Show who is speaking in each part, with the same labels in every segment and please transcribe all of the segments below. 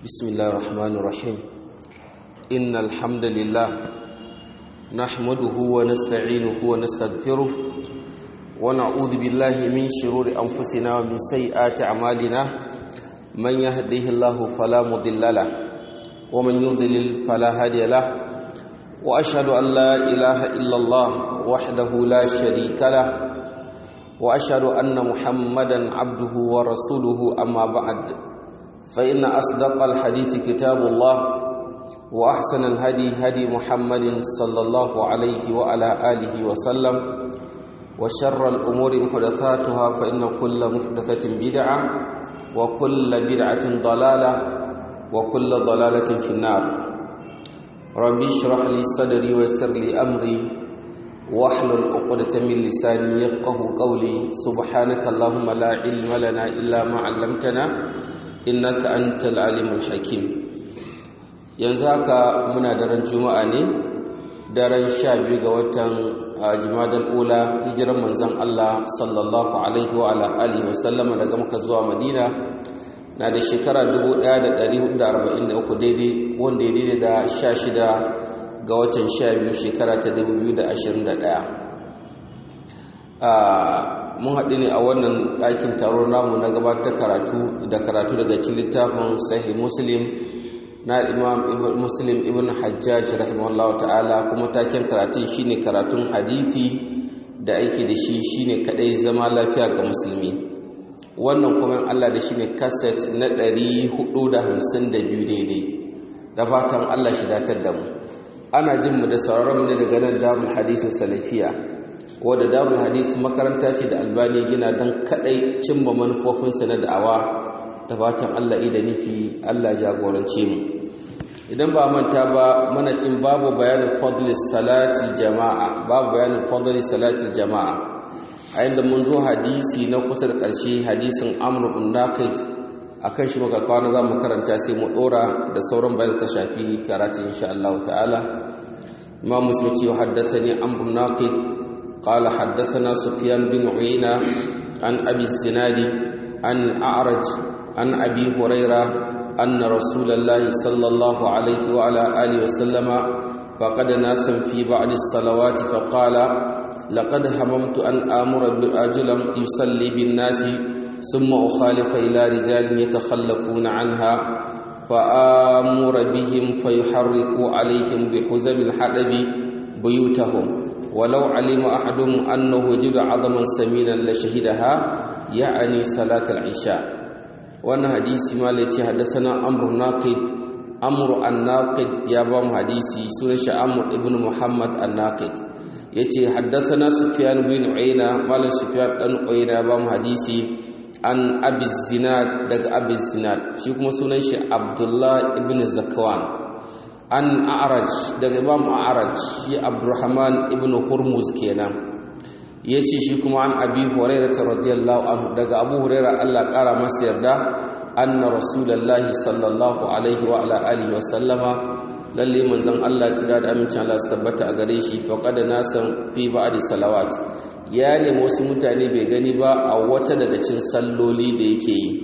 Speaker 1: بسم الله الرحمن الرحيم إن الحمد لله نحمده ونستعينه ونستغفره ونعوذ بالله من شرور أنفسنا ومن سيئات أعمالنا من يهده الله فلا مضل له ومن يضلل فلا هادي له وأشهد أن لا إله إلا الله وحده لا شريك له وأشهد أن محمدا عبده ورسوله أما بعد فإن أصدق الحديث كتاب الله وأحسن الهدي هدي محمد صلى الله عليه وعلى آله وسلم وشر الأمور محدثاتها فإن كل محدثة بدعة وكل بدعة ضلالة وكل ضلالة في النار ربي اشرح لي صدري ويسر لي أمري واحلل عقدة من لساني يفقه قولي سبحانك اللهم لا علم لنا إلا ما علمتنا innaka antal alimul hakim yanzu haka muna daren juma'a ne daren sha biyu ga watan jumadal ula hijiran manzon Allah sallallahu alaihi wa ala alihi wa sallama daga Makka zuwa Madina na da shekara 1443 daidai wanda ya daidai da 16 ga watan 12 shekara ta 2021 mun haɗu ne a wannan ɗakin taron namu na gabatar karatu da karatu daga cikin littafin sahih muslim na imam muslim ibn hajjaj rahimahullah ta'ala kuma taken karatun shine karatun hadithi da aiki da shi shine kadai zama lafiya ga musulmi wannan kuma Allah da shine kaset na 452 daidai da fatan Allah shi datar da mu ana jin mu da sauraron mu ne daga nan darul hadisin salafiya wadda darul hadis makaranta ce da albani gina don kadai cimma manufofinsa na da'awa da fatan allah ida nufi allah jagorance mu idan ba manta ba mana kin babu bayanin fadlis salatil jama'a babu bayanin fadlis salatil jama'a a yadda mun zo hadisi na kusa da ƙarshe hadisin amr bin naqid akan shi muka kawo za mu karanta sai mu dora da sauran bayan ka shafi karatu insha Allah ta'ala imam muslim ce haddathani amr bin naqid قال حدثنا سفيان بن عيينة عن أبي الزناد عن أعرج عن أبي هريرة أن رسول الله صلى الله عليه وعلى آله وسلم فقد ناسا في بعض الصلوات فقال لقد هممت أن آمر برجلا يصلي بالناس ثم أخالف إلى رجال يتخلفون عنها فآمر بهم فيحرقوا عليهم بحزم الحدب بيوتهم ولو علم أحدهم أنه وجد عظما سمينا لشهدها يعني صلاة العشاء وانا حديث ما التي حدثنا أمر ناقد أمر الناقد يا بام حديثي سنش أمر ابن محمد الناقد yace haddathana sufyan bin uyayna malam sufyan dan uyayna ba mu hadisi an abi zinad daga abi zinad shi kuma sunan shi abdullah ibn zakwan an a'raj daga imam a'raj shi abdurrahman ibn hurmuz kenan yace shi kuma an abi hurairah radiyallahu anhu daga abu hurairah Allah kara masa yarda anna rasulullahi sallallahu alaihi wa ala alihi wa sallama lalle manzon Allah tsira da amincin Allah su tabbata a gare shi faqad nasan fi ba'di salawat ya nemi wasu mutane bai gani ba a wata daga cikin salloli da yake yi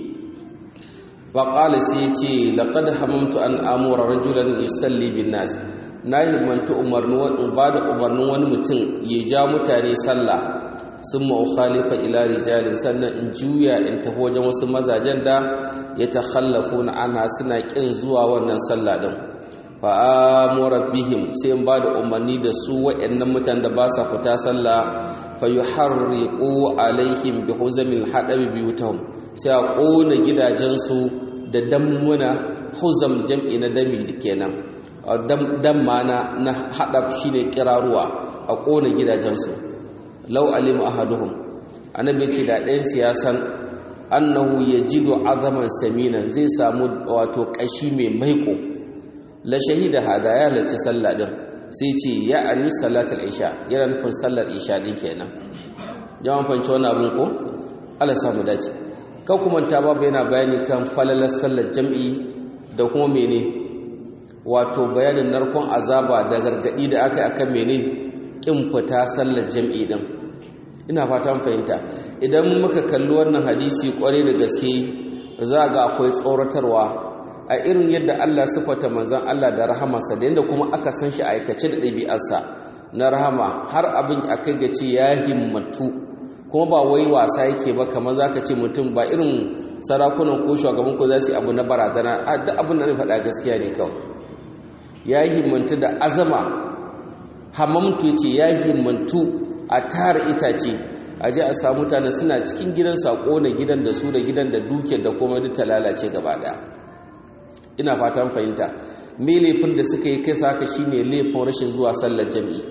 Speaker 1: faƙala sai ce laƙad hamamtu an amura rajulan yusalli bin nas na himmantu umarnin ba da umarnin wani mutum ya ja mutane sallah sun ma'ukhalifa ila rijalin sannan in juya in tafi wajen wasu mazajen da ya takhallafu na ana suna ƙin zuwa wannan sallah ɗin fa'amura bihim sai in ba da umarni da su waɗannan mutane da ba sa fita sallah fa yuharriqu alaihim bi huzamil hadabi biyutahum sai a ƙona gidajensu da dammuna huzam jam'i na dami kenan damma na na haɗa shi ne ƙiraruwa a ƙona gidajensu lau alimu ahaduhum annabi ce da ɗayan siyasan annahu ya jido azaman saminan zai samu wato ƙashi mai maiko la shahida hada ya halarci sallah ɗin sai ce ya ani salatul isha yana nufin sallar isha ɗin kenan jama'a fanci wani abin ko Allah samu dace kan kuma ta babu yana bayani kan falalar sallar jam'i da kuma mene wato bayanin narkon azaba da gargadi da aka yi akan mene kin fita sallar jam'i din ina fatan fahimta idan muka kalli wannan hadisi kware da gaske za ga akwai tsoratarwa a irin yadda Allah sifata manzon Allah da rahamarsa da yadda kuma aka san shi aikace da ɗabi'arsa na rahama har abin a kai ga ce ya himmatu kuma ba wai wasa yake ba kamar zaka ce mutum ba irin sarakunan ko shugaban ko za su yi abu na barazana a duk abin da faɗa gaskiya ne kawai ya himmantu da azama hamamtu ya ce ya himmantu a tara itace a je a samu mutane suna cikin gidan sako na gidan da su da gidan da duke da kuma duk ta lalace gaba ɗaya ina fatan fahimta me laifin da suka yi kai saka shine laifin rashin zuwa sallar jami'i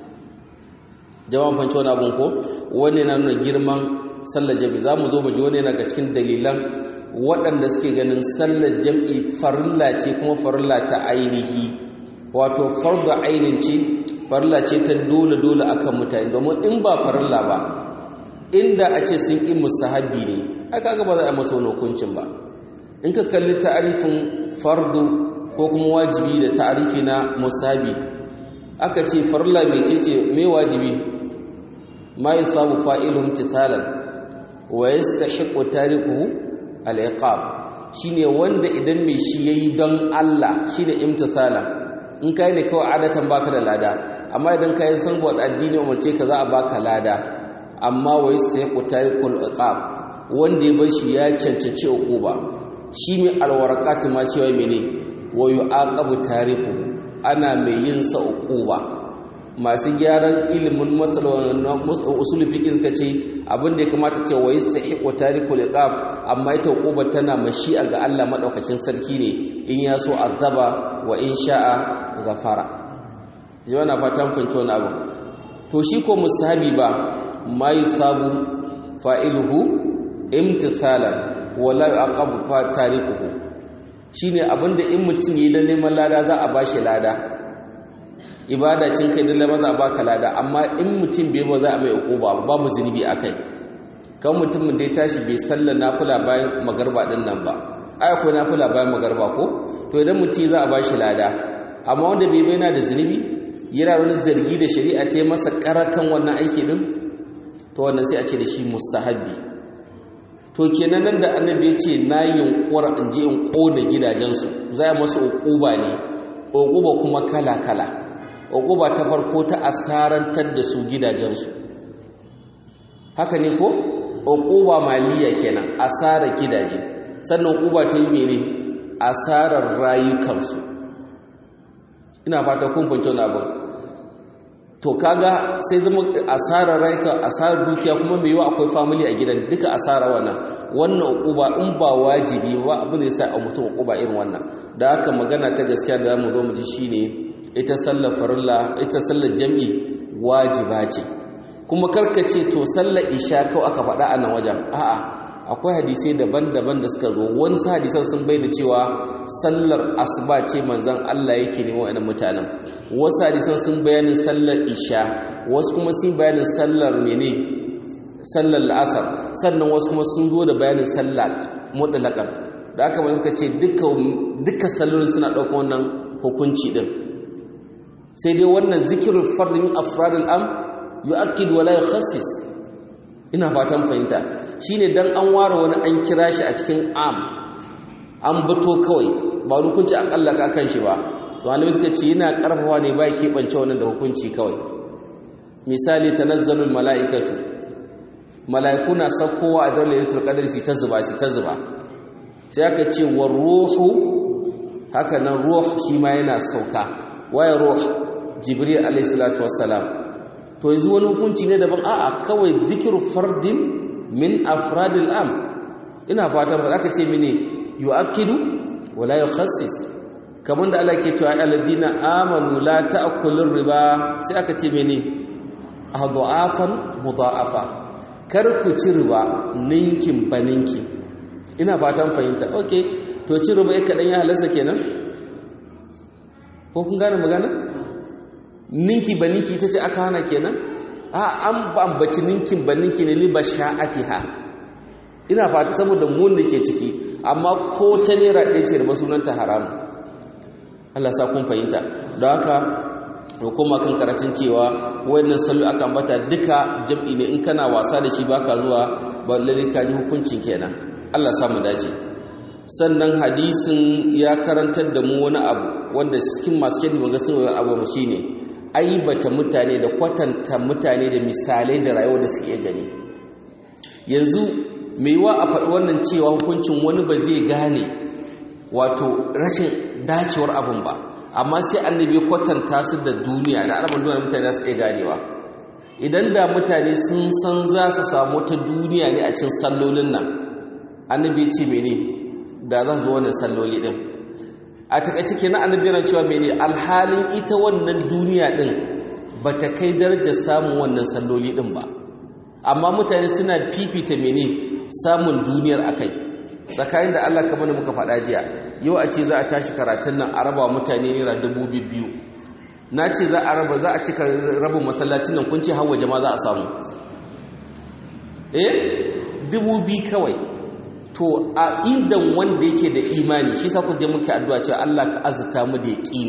Speaker 1: jama'an fanci wani abin ko wani na nuna girman sallar jami'i za mu zo mu ji wani yana ga cikin dalilan waɗanda suke ganin sallar jami'i farilla ce kuma farilla ta ainihi wato farda ainin ce farilla ce ta dole dole akan mutane domin in ba farilla ba inda a ce sun ƙi musahabi ne aka ga ba za a masa wani hukuncin ba in ka kalli ta'arifin fardu ko kuma wajibi da ta'arifi na musahabi aka ce farilla mai ce ce mai wajibi ma yi sabu fa'ilun tithalan wa ya sahiƙo tariku al'iƙab shi ne wanda idan mai shi ya yi don Allah shi ne imtithalan in ka yi ne kawai adatan baka da lada amma idan ka yi san buwad addini umarce ka za a baka lada amma wa ya sahiƙo tariku al'iƙab wanda ya bar shi ya cancanci uquba shi mai alwarakatu ma cewa mene wa yu'aqabu tariku ana mai yin sa uquba masu gyaran ilimin matsalolin usul fiqh suka ce abin da ya kamata ce wa yastahiqu tarikul iqab amma ita uquba tana mashi'a ga Allah madaukakin sarki ne in ya so azaba wa in sha'a ghafara jawana fatan fanci wani abu to shi ko musahabi ba ma yusabu fa'iluhu imtithalan wala yu'aqabu tarikuhu shine abinda in mutum yi da neman lada za a bashi lada ibada cin kai dole maza baka lada amma in mutum bai ba za a mai ukuba babu zunubi akai kan mutumin da ya tashi bai sallar nafila bayan magarba din nan ba ai akwai nafila bayan magarba ko to idan mutum za a bashi lada amma wanda bai bai na da zunubi yana wani zargi da shari'a ta yi masa karakan wannan aiki din to wannan sai a ce da shi mustahabbi to kenan nan da annabi ya ce na yunkura in je in kona gidajensu za a masu ukuba ne ukuba kuma kala kala uquba ta farko ta asarantar da su gidajensu haka ne ko uquba maliya kenan asarar gidaje sannan uquba ta yi mene asarar rayukansu ina fata kun fahimci wannan abin to kaga sai zama asarar rayuka asarar dukiya kuma mai yiwa akwai family a gidan duka asara wannan wannan uquba in ba wajibi ba abin da yasa a mutum uquba irin wannan da haka magana ta gaskiya da mu zo mu ji shine ita sallar farilla ita sallar jami'i wajiba ce kuma karkace to sallar isha kawai aka faɗa a nan wajen a'a akwai hadisai daban-daban da suka zo wani hadisan sun bai da cewa sallar asuba ce manzon Allah yake neman wa'annan mutanen wasu hadisan sun bayanin sallar isha wasu kuma sun bayanin sallar mene sallar la'asar sannan wasu kuma sun zo da bayanin sallar mutlaqan da aka ba suka ce duka duka sallolin suna ɗaukar wannan hukunci din sai dai wannan zikirin fardin afradul am yu'akkid wala yukhassis ina fatan fahimta shine dan an ware wani an kira shi a cikin am an bato kawai ba hukunci akalla ka kan shi ba to annabi suka ce yana karfafa ne ba ke bance wannan da hukunci kawai misali tanazzalul malaikatu malaiku na sakkowa a daren lailatul qadr si ta zuba si ta zuba sai aka ce war ruhu haka nan ruh shi ma yana sauka waya ruh jibril alayhi salatu wassalam to yanzu wani hukunci ne daban a'a kawai zikiru fardin min afradil am ina fatan ba aka ce mini yu'akkidu wala yukhassis kamar da Allah ke cewa alladina amanu la ta'kulur riba sai aka ce mini adhafan mudha'afa kar ku ci riba ninkin baninki ina fatan fahimta okay to ci riba yake kadan ya halarsa kenan ko kun gane magana ninki ba ninki ita ce aka hana kenan a an bambaci ninkin ba ninki ne liba sha'atiha ina fata saboda mun da ke ciki amma ko ta naira ɗaya ce da sunanta haramu Allah sa kun fahimta don haka hukuma kan karatun cewa wannan sallu aka ambata duka jam'i ne in kana wasa da shi baka zuwa ba lalle ka ji hukuncin kenan Allah sa mu dace sannan hadisin ya karantar da mu wani abu wanda cikin masu kyau maga sun wani abu shine aibata mutane da kwatanta mutane da misalai da rayuwar da suke gani yanzu mai yiwa a faɗi wannan cewa hukuncin wani ba zai gane wato rashin dacewar abin ba amma sai annabi kwatanta su da duniya da alamun duniya mutane za su iya ganewa idan da mutane sun san za su samu ta duniya ne a cikin sallolin nan annabi ce mene da za su zo wannan salloli din a takaice kenan annabi yana cewa mene alhalin ita wannan duniya din bata kai darajar samun wannan salloli din ba amma mutane suna fifita mene samun duniyar akai tsakanin da Allah kamar muka faɗa jiya yau a ce za a tashi karatun nan a raba mutane naira dubu biyu na ce za a raba za a cika rabin masallacin nan kun ce hawa jama'a za a samu eh dubu biyu kawai to a indan wanda yake da imani shi sa kuje muke addu'a cewa Allah ka azurta mu da yaqini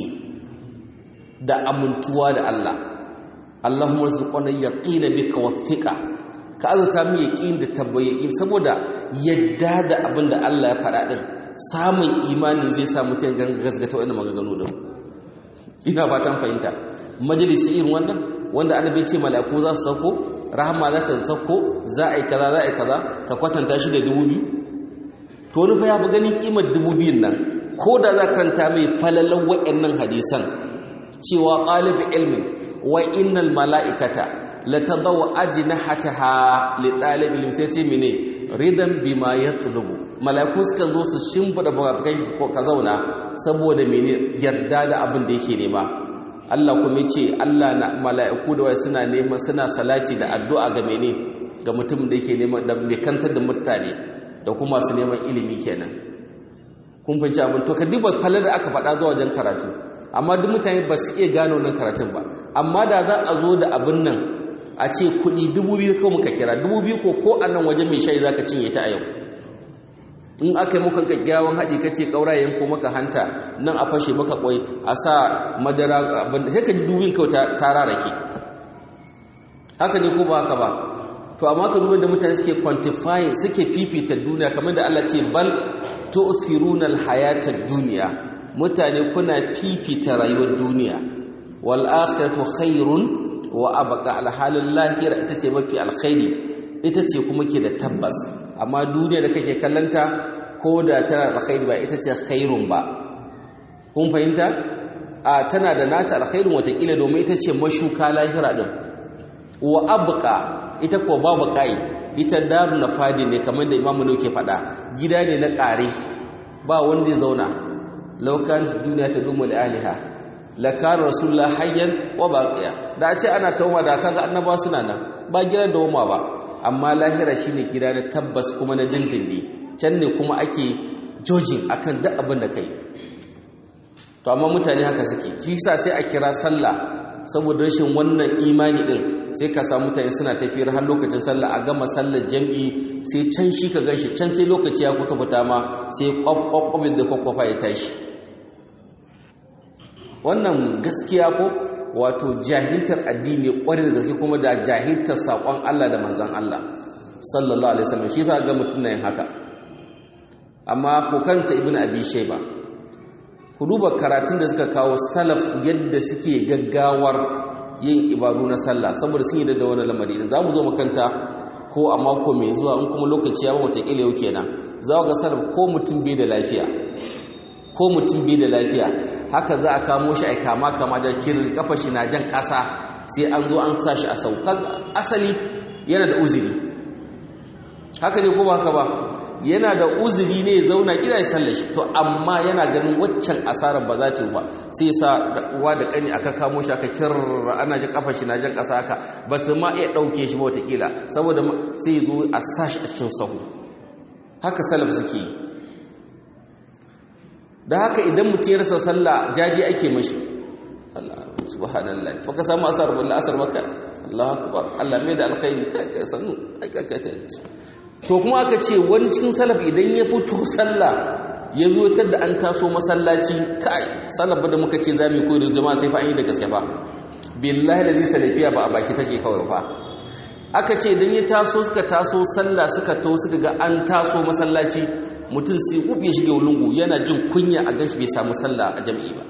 Speaker 1: da amintuwa da Allah Allahumma rzuqna yaqina bika wathiqa ka azurta mu yaqin da tabbayyi saboda yadda da abin da Allah ya faɗa din samun imani zai sa mutum gasgata wannan maganganu din ina fatan fahimta majalisi irin wannan wanda annabi ce mala'iku za su sauko rahama za ta sauko za a yi kaza za a yi kaza ka kwatanta shi da dubu biyu to wani fa ya fi ganin kimar dubu biyun nan ko da za karanta mai falalan wa'annan hadisan cewa ƙalibi ilmin wa innal mala'ikata la tadaw ajnahataha li talib ilmi sai ce mene ridan bima yatlubu mala'iku suka zo su shimfida bakan su ka zauna saboda mene yarda da abin da yake nema Allah kuma ce Allah na mala'iku da wai suna nema suna salati da addu'a ga mene ga mutum da yake nema da mai kantar da mutane da kuma su neman ilimi kenan kun fahimci abin to ka duba falar da aka faɗa zuwa wajen karatu amma duk mutane ba su iya gano nan karatun ba amma da za a zo da abin nan a ce kuɗi dubu biyu ko muka kira dubu biyu ko ko a nan wajen mai shayi za ka cinye ta a yau in aka yi muka gaggawan haɗi ka ce ƙaurayen ko maka hanta nan a fashe maka ƙwai a sa madara abin da sai ka ji dubin kawai ta rarake haka ne ko ba haka ba to amma ka duba da mutane suke quantifying suke fifita duniya kamar da Allah ce bal tu'thiruna al-hayata ad-dunya mutane kuna fifita rayuwar duniya wal akhiratu khairun wa abqa al-halul lahira ita ce mafi alkhairi ita ce kuma ke da tabbas amma duniya da kake kallanta ko da tana da alkhairi ba ita ce khairun ba kun fahimta a tana da nata alkhairun watakila domin ita ce mashuka lahira din wa abqa ita ko babu kai ita daru na fadi ne kamar da imamu ne ke faɗa gida ne na ƙare ba wanda ya zauna laukan duniya ta dumu da aliha lakar rasulullah hayyan wa baqiya da ce ana tauma da kaga annaba suna nan ba gidan da wama ba amma lahira shine gida na tabbas kuma na dindindi can ne kuma ake jojin akan duk abin da kai to amma mutane haka suke shi yasa sai a kira sallah saboda rashin wannan imani din sai ka samu mutane suna tafiyar har lokacin sallah a gama sallar jam'i sai can shi ka ganshi can sai lokaci ya kusa fita ma sai kwakwakwamin da kwakwafa ya tashi wannan gaskiya ko wato jahiltar addini kwarai da gaske kuma da jahiltar saƙon Allah da manzan Allah sallallahu alaihi wasallam shi za ga mutum na yin haka amma ko karanta ibnu abi shayba ku duba karatun da suka kawo salaf yadda suke gaggawar yin ibadu na sallah saboda sun yi da wani lamari idan za mu zo makanta ko a mako mai zuwa in kuma lokaci ya ba watakila yau kenan za ga salaf ko mutum bai da lafiya ko mutum bai da lafiya haka za a kamo shi a kama kama da kirin kafa shi na jan ƙasa sai an zo an sa shi a saukar asali yana da uzuri haka ne ko ba haka ba yana da uzuri ne zauna gida ya sallashi to amma yana ganin waccan asarar ba za ta yi ba sai sa uwa da kani aka kamo shi aka kirra ana jin kafa shi na jan kasa haka ba su ma iya ɗauke shi ba watakila saboda sai zo a sa shi a cikin sahu haka salaf suke yi da haka idan mutum ya rasa sallah jaji ake mashi Allah subhanallah fa ka samu asar wallahi asar maka Allahu akbar Allah mai da alkhairi kai kai sanu kai kai kai to kuma aka ce wani cikin salaf idan ya fito sallah ya zo da an taso masallaci kai salaf da muka ce za mu koyi da jama'a sai fa an yi da gaske fa billahi lazi salafiya ba a baki take kawai fa aka ce idan ya taso suka taso sallah suka to suka ga an taso masallaci mutum sai ub ya shige lungu yana jin kunya a ganshi bai samu sallah a jami'i ba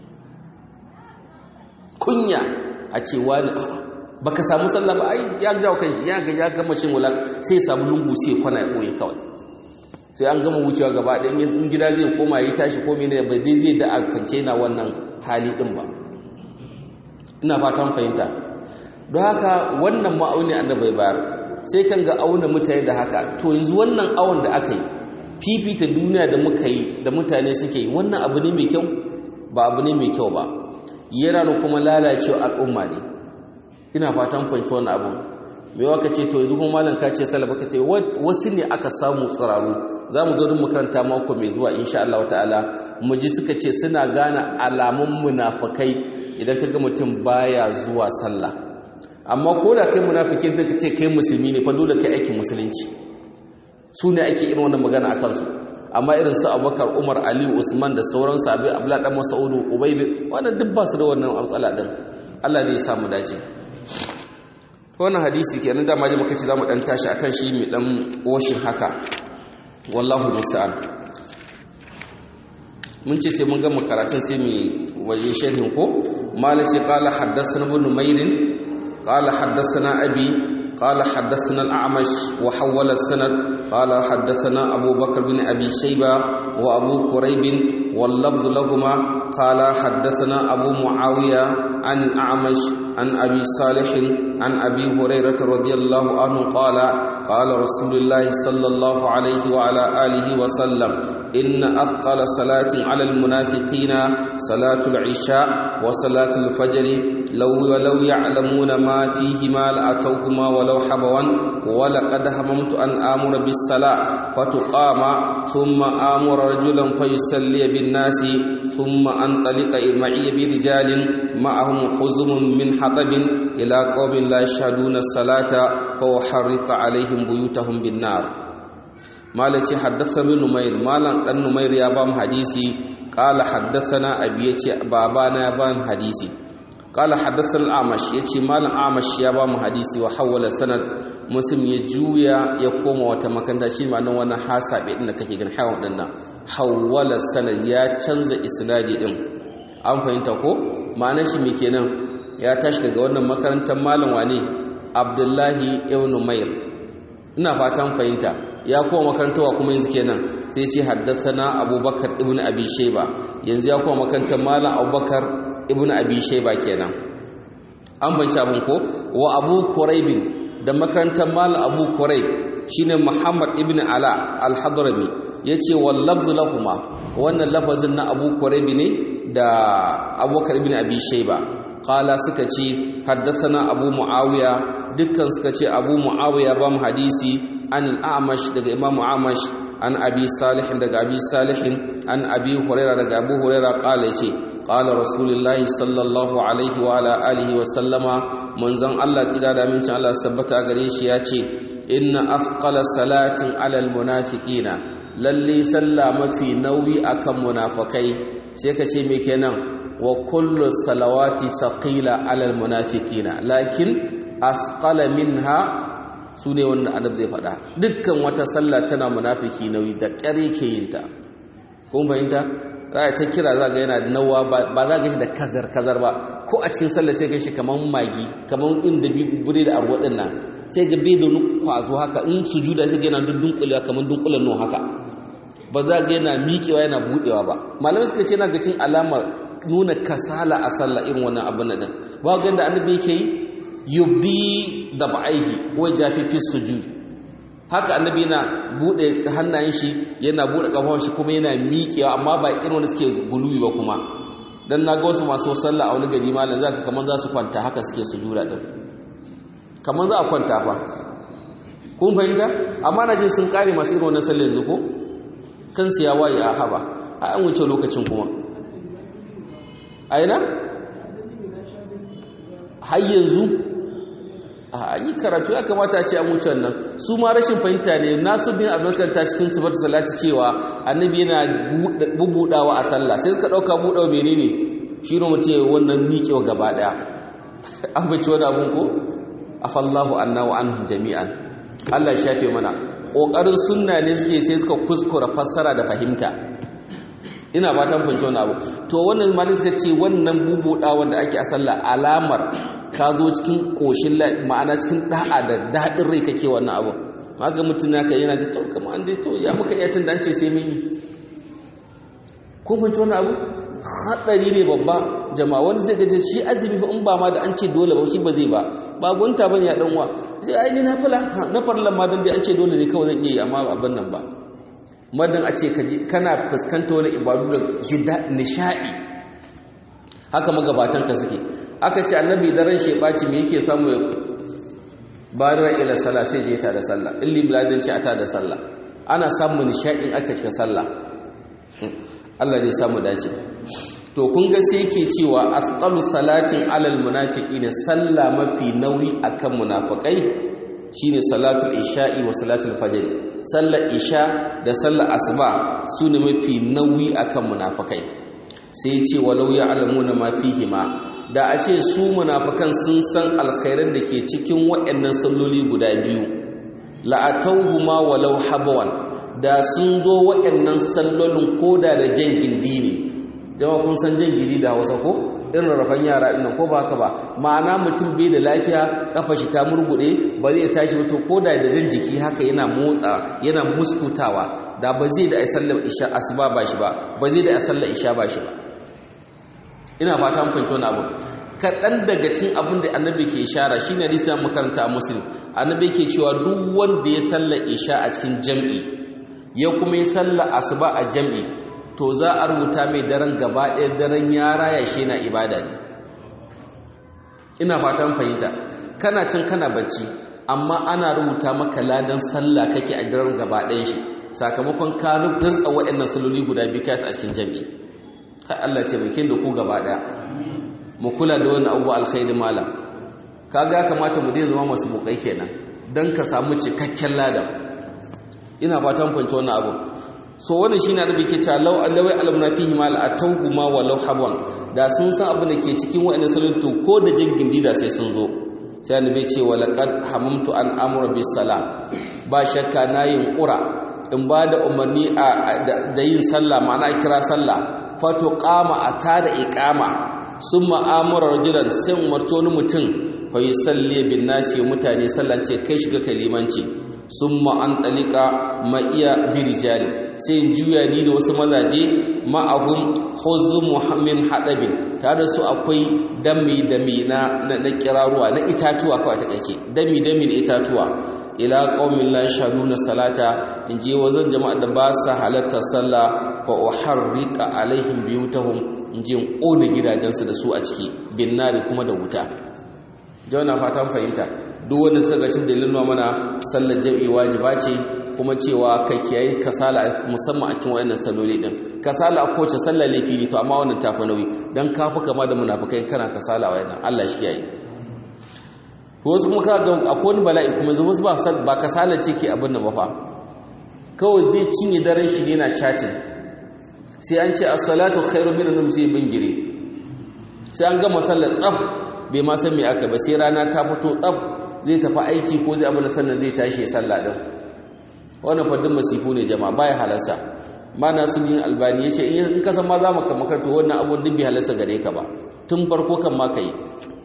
Speaker 1: kunya a ce wani baka samu sallah ba ai ya jawo kai ya ga ya gama shin wala sai ya samu lungu sai ya kwana ya boye kawai sai an gama wucewa gaba ɗaya in gida zai koma ya tashi ko mene ba dai zai da a kwance na wannan hali din ba ina fatan fahimta don haka wannan ma'auni annabi bayar sai kan ga auna mutane da haka to yanzu wannan awon da aka yi fifita duniya da muka yi da mutane suke yi wannan abu ne mai kyau ba abu ne mai kyau ba yana da kuma lalacewa al'umma ne ina fatan fahimci wannan abun mai waka ce to yanzu kuma malam ka ce salaba ka ce wasu ne aka samu tsiraru za mu zo makaranta mako mai zuwa insha Allah ta'ala mu ji suka ce suna gane alamun munafakai idan ka ga mutum baya zuwa sallah amma ko da kai munafikin da ka ce kai musulmi ne fa dole kai aikin musulunci su ne ake irin wannan magana a kansu amma irin su abubakar umar ali usman da sauran sabi abla dan masaudu ubay bin wannan duk ba su da wannan matsala din Allah ne ya samu dace wannan hadisi kenan da maji muka ce zamu dan tashi akan shi mai dan washin haka wallahu musta'an mun ce sai mun gama karatun sai mu waje sharhin ko malaci qala haddathana ibn mayrin qala haddathana abi قال حدثنا الأعمش وحول السند قال حدثنا أبو بكر بن أبي شيبة وأبو كريب واللفظ لهما قال حدثنا أبو معاوية عن الأعمش عن أبي صالح عن أبي هريرة رضي الله عنه قال قال رسول الله صلى الله عليه وعلى آله وسلم إن أثقل صلاة على المنافقين صلاة العشاء وصلاة الفجر لو لو يعلمون ما فيهما لأتوهما ولو حبوا ولقد هممت أن آمر بالصلاة فتقام ثم آمر رجلا فيصلي بالناس ثم أنطلق معي برجال معهم حزم من حطب إلى قوم لا يشهدون الصلاة فأحرق عليهم بيوتهم بالنار مالتي حدث بن نمير مالا أن نمير يابام حديثي قال حدثنا أبي بابانا يابام حديثي قال حدثنا الأعمش يتي مالا أعمش يابام حديثي وحول السند مسلم يجويا يقوم وتمكن شي ما نو وانا حاسب إن كake gan hawan din nan hawala sanad ya canza isnadi din an fahimta ko ma'anar shi me kenan ya tashi daga wannan makarantar malam wane Abdullahi ibn Mayr ina fatan fahimta ya koma makarantawa kuma yanzu kenan sai ce haddathana Abubakar ibn Abi Shayba yanzu ya koma makarantar malam Abubakar ibn Abi Shayba kenan an banci abun ko wa Abu Quraib da makarantar malam Abu Quraib shine Muhammad ibn Ala al-Hadrami yace wal lafz lahumma wannan lafazin na Abu Quraib ne da Abubakar ibn Abi Shayba qala suka ce haddathana Abu Muawiya dukkan suka ce Abu Muawiya ba mu hadisi an al-Amash daga Imam Amash an Abi Salih daga Abi Salih an Abi Hurairah daga Abu Hurairah qala yace qala Rasulullahi sallallahu alaihi wa ala alihi wa sallama manzon Allah tsira da amincin Allah sabbata gare shi yace inna afqala salatin alal munafiqina lalle sallah mafi nauyi akan munafikai sai ka ce me kenan wa kullu salawati thaqila alal munafiqina lakin asqala minha sune wanda annabi zai faɗa dukkan wata sallah tana munafiki nauyi da ƙare ke yin ta kun fahimta za ta kira za ga yana nawa ba za ga shi da kazar kazar ba ko a cikin sallah sai ga shi kaman magi kaman inda bure da arwa din nan sai ga bai da kwazo haka in sujuda sai ga yana dunkulewa kaman dunkulen no haka ba za ga yana miƙewa yana buɗewa ba malamai suka ce na ga cin alamar nuna kasala a sallah irin wannan abin nan ba ga yadda annabi yake yi yubdi da ba'aihi wa jafi fi sujud haka annabi yana bude hannayen shi yana bude kafafun shi kuma yana miƙewa amma ba irin wanda suke guluwi ba kuma dan naga wasu masu sallah a wani gari malam zaka kaman za su kwanta haka suke sujuda din kaman za a kwanta fa kun fahimta amma na jin sun kare masu irin wannan sallah yanzu ko kansu ya waye a haba a an wuce lokacin kuma a ina har yanzu a yi karatu ya kamata a ce an wuce wannan su ma rashin fahimta ne nasu bin abubakar ta cikin sifar salati cewa annabi yana bubudawa a sallah sai suka dauka budawa menene shi ne mutum wannan miƙewa gaba daya an bace wani abun ko afallahu anna wa anhum jami'an Allah ya shafe mana ƙoƙarin sunna ne suke sai suka kuskura fassara da fahimta ina fatan fahimci wannan abu to wannan malin suka ce wannan bubuɗa wanda ake a sallah alamar ka zo cikin ƙoshin ma'ana cikin da'a da daɗin rai kake wannan abu maka mutum naka yana ga to kamar an dai to ya muka iya tun ce sai mun yi ko fahimci wannan abu haɗari ne babba jama'a wani zai gaje shi azumi fa in ba ma da an ce dole ba shi ba zai ba ba gunta bane ya dan uwa sai ai ni na fala na farlan ma dan dai an ce dole ne kawai zan iya yi amma abin nan ba madan a ce kana fuskanta wani ibadu da jidda nishadi haka magabatan ka suke aka ce annabi daren shebaci me yake samu ya bayar ila sallah sai je ta da sallah illi biladin shi ta da sallah ana samun nishadin aka cika sallah Allah ne samu dace to kun ga sai yake cewa asqalu salatin alal munafiqina sallah mafi nauyi akan munafikai shine salatul isha'i wa salatul fajr sallar isha da sallar asuba sune mafi nauyi akan munafikai sai ce walau ya'lamuna ma fihima da a ce su munafikan sun san alkhairan da ke cikin waɗannan salloli guda biyu la'atawhuma walau habwan da sun zo waɗannan sallolin koda da jan gindi ne jama kun san jan gidi da hausa ko irin rarrafan yara ɗin ko ba haka ba ma'ana mutum bai da lafiya kafa shi ta murguɗe ba zai tashi ba to ko da da jan jiki haka yana motsa yana muskutawa da ba zai da sallar isha asuba ba shi ba ba zai da sallar isha ba shi ba ina fata mun fahimci wani abu kaɗan daga cikin abin da annabi ke ishara shi ne hadisin makaranta a muslim annabi ke cewa duk wanda ya sallar isha a cikin jam'i ya kuma yi sallar asuba a jam'i to za a rubuta mai daren gaba ɗaya daren ya raya shi na ibada ne ina fatan fahimta kana cin kana bacci amma ana rubuta maka ladan sallah kake a daren gaba ɗayan shi sakamakon ka rutsa waɗannan saloli guda biyu kai a cikin jami'i kai Allah taimake da ku gaba ɗaya mu kula da wani abubuwa alkhairi malam kaga ya kamata mu dai zama masu mukai kenan dan ka samu cikakken ladan ina fatan fahimci wannan abu so wannan shine annabi ke cewa law allawai alamna fihi mal atawhu ma walau habwan da sun san abin da ke cikin wa'annan salatu ko da jingin dida sai sun zo sai annabi ce wa laqad hamamtu an amura bis sala ba shakka nayin qura in ba da umarni da yin sallah ma'ana kira sallah fato qama atada iqama summa amara rajulan sai umarto wani mutum fa yusalli bin nasi mutane sallan ce kai shiga kalimanci summa an talika ma iya birijali sai in juya ni da wasu mazaje ma'ahum huzu muhammin hadabin tare su akwai dami dami na na kiraruwa na itatuwa kawai ta kake dami dami na itatuwa ila qaumin la yashhaduna salata in je wazan jama'a da ba sa halatta sallah fa uharrika alaihim biyutahum in je in kona gidajensu da su a ciki bin nari kuma da wuta jawana fatan fahimta duk wanda suka cin dalilin mana sallar jam'i wajiba ce kuma cewa ka kiyaye kasala musamman a cikin wayannan salloli din kasala a kowace sallar laifi ne to amma wannan tafi nauyi dan kafi kama da munafikai kana kasala wayannan Allah shi kiyaye wasu kuma ka ga akwai wani bala'i kuma wasu ba ba kasala ce ke abin nan ba fa kawai zai cinye daren shi ne na chatting sai an ce as-salatu khairu min an sai bingire sai an gama sallar tsaf bai ma san me aka ba sai rana ta fito tsaf zai tafi aiki ko zai abin sannan zai tashi sallah din wannan fadin masifu ne jama'a baya halarsa mana sun yin albani ya ce in ka san ma za mu makarta wannan abun duk bai halarsa gare ka ba tun farko kan ma ka yi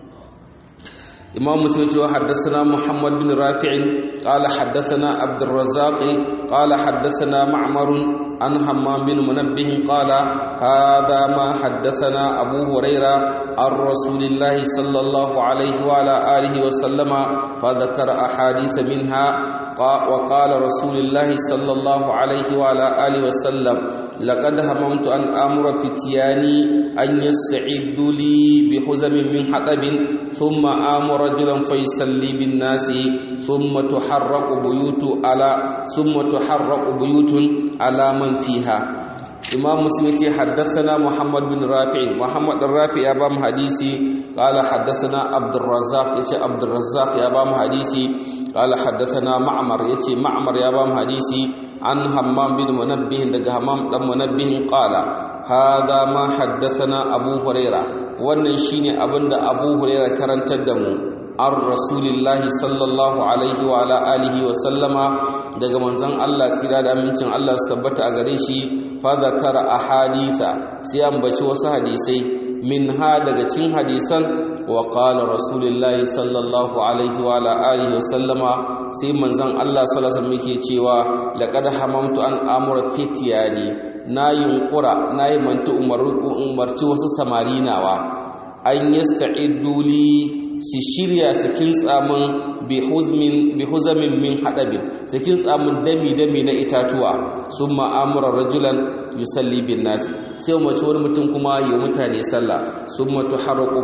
Speaker 1: imam muslim cewa haddathana muhammad bin rafi'in qala haddathana abdurrazzaq qala haddathana ma'mar an hammam bin munabbih qala hadha ma haddathana abu huraira an rasulillahi sallallahu alaihi wa ala alihi wa sallama fa dhakara ahadith minha وقال رسول الله صلى الله عليه وعلى آله وسلم لقد هممت أن أمر فتياني أن يستعدوا لي بحزم من حطب ثم آمر رجلا فيصلي بالناس ثم تحرق بيوت على ثم تحرق بيوت على من فيها imam muslim yace haddathana muhammad bin rafi muhammad bin rafi ya ba mu hadisi qala haddathana abdurrazzaq yace abdurrazzaq ya ba mu hadisi qala haddathana ma'mar yace ma'mar ya ba mu hadisi an hammam bin munabbih daga hammam dan munabbih qala hadha ma haddathana abu huraira wannan shine abinda abu huraira karantar da mu an rasulillahi sallallahu alaihi wa ala alihi wa sallama daga manzon Allah tsira da amincin Allah su tabbata a gare shi fa zakara ahaditha sai ambaci wasu hadisai min ha daga cikin hadisan wa qala rasulullahi sallallahu alaihi wa ala alihi wa sallama sai manzon Allah sallallahu alaihi wasallam yake cewa laqad hamamtu an amura fitiyani na yunkura na yi manta umarci wasu samari nawa an yasta'iddu li su shirya su kintsa min bi huzamin min haɗabin su kintsa min dami-dami na itatuwa sun ma'amurar rajulan yusalli bin nasi sai mace wani mutum kuma yi mutane sallah sun matu haraku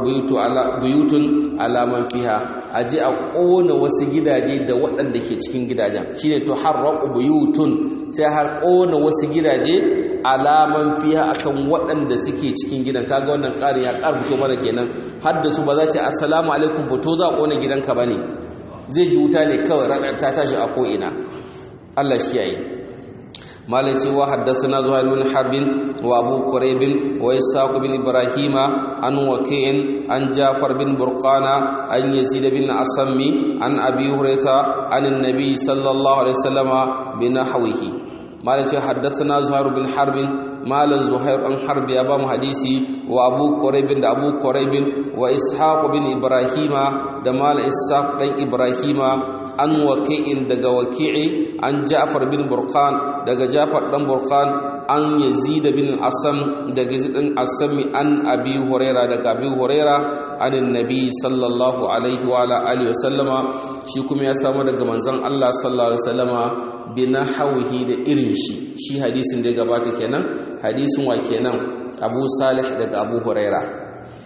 Speaker 1: buyutun alaman fiha a ji a ƙona wasu gidaje da waɗanda ke cikin gidajen shi ne tu haraku buyutun sai har ƙona wasu gidaje alaman fiha akan waɗanda suke cikin gidan kaga wannan ƙarin ya ƙarfito mana kenan har da su ba za ce assalamu alaikum fito za a ƙona gidanka ba ne zai ji wuta ne kawai ranar ta tashi a ko'ina Allah shi yayi malai cewa haddasa zuhair bin harbin wa abu quraybin wa ishaq bin ibrahima an waqi'in an jafar bin burqana an yazid bin asammi an abi hurairah an annabi sallallahu alaihi wasallama bi nahwihi malai cewa haddasa zuhair bin harbin malan zuhair an harbi ya ba mu hadisi wa abu quraybin da abu quraybin wa ishaq bin ibrahima da mal ishaq dan ibrahima an waqi'in daga waqi'i an ja'far bin burqan daga ja'far dan burqan an yazid bin asam daga yazid bin asami an abi huraira daga abi huraira an annabi sallallahu alaihi wa ala alihi wa sallama shi kuma ya samu daga manzon Allah sallallahu alaihi wa sallama binahawihi da irin shi shi hadisin da ya gabata kenan hadisin wa kenan Abu Salih daga Abu Huraira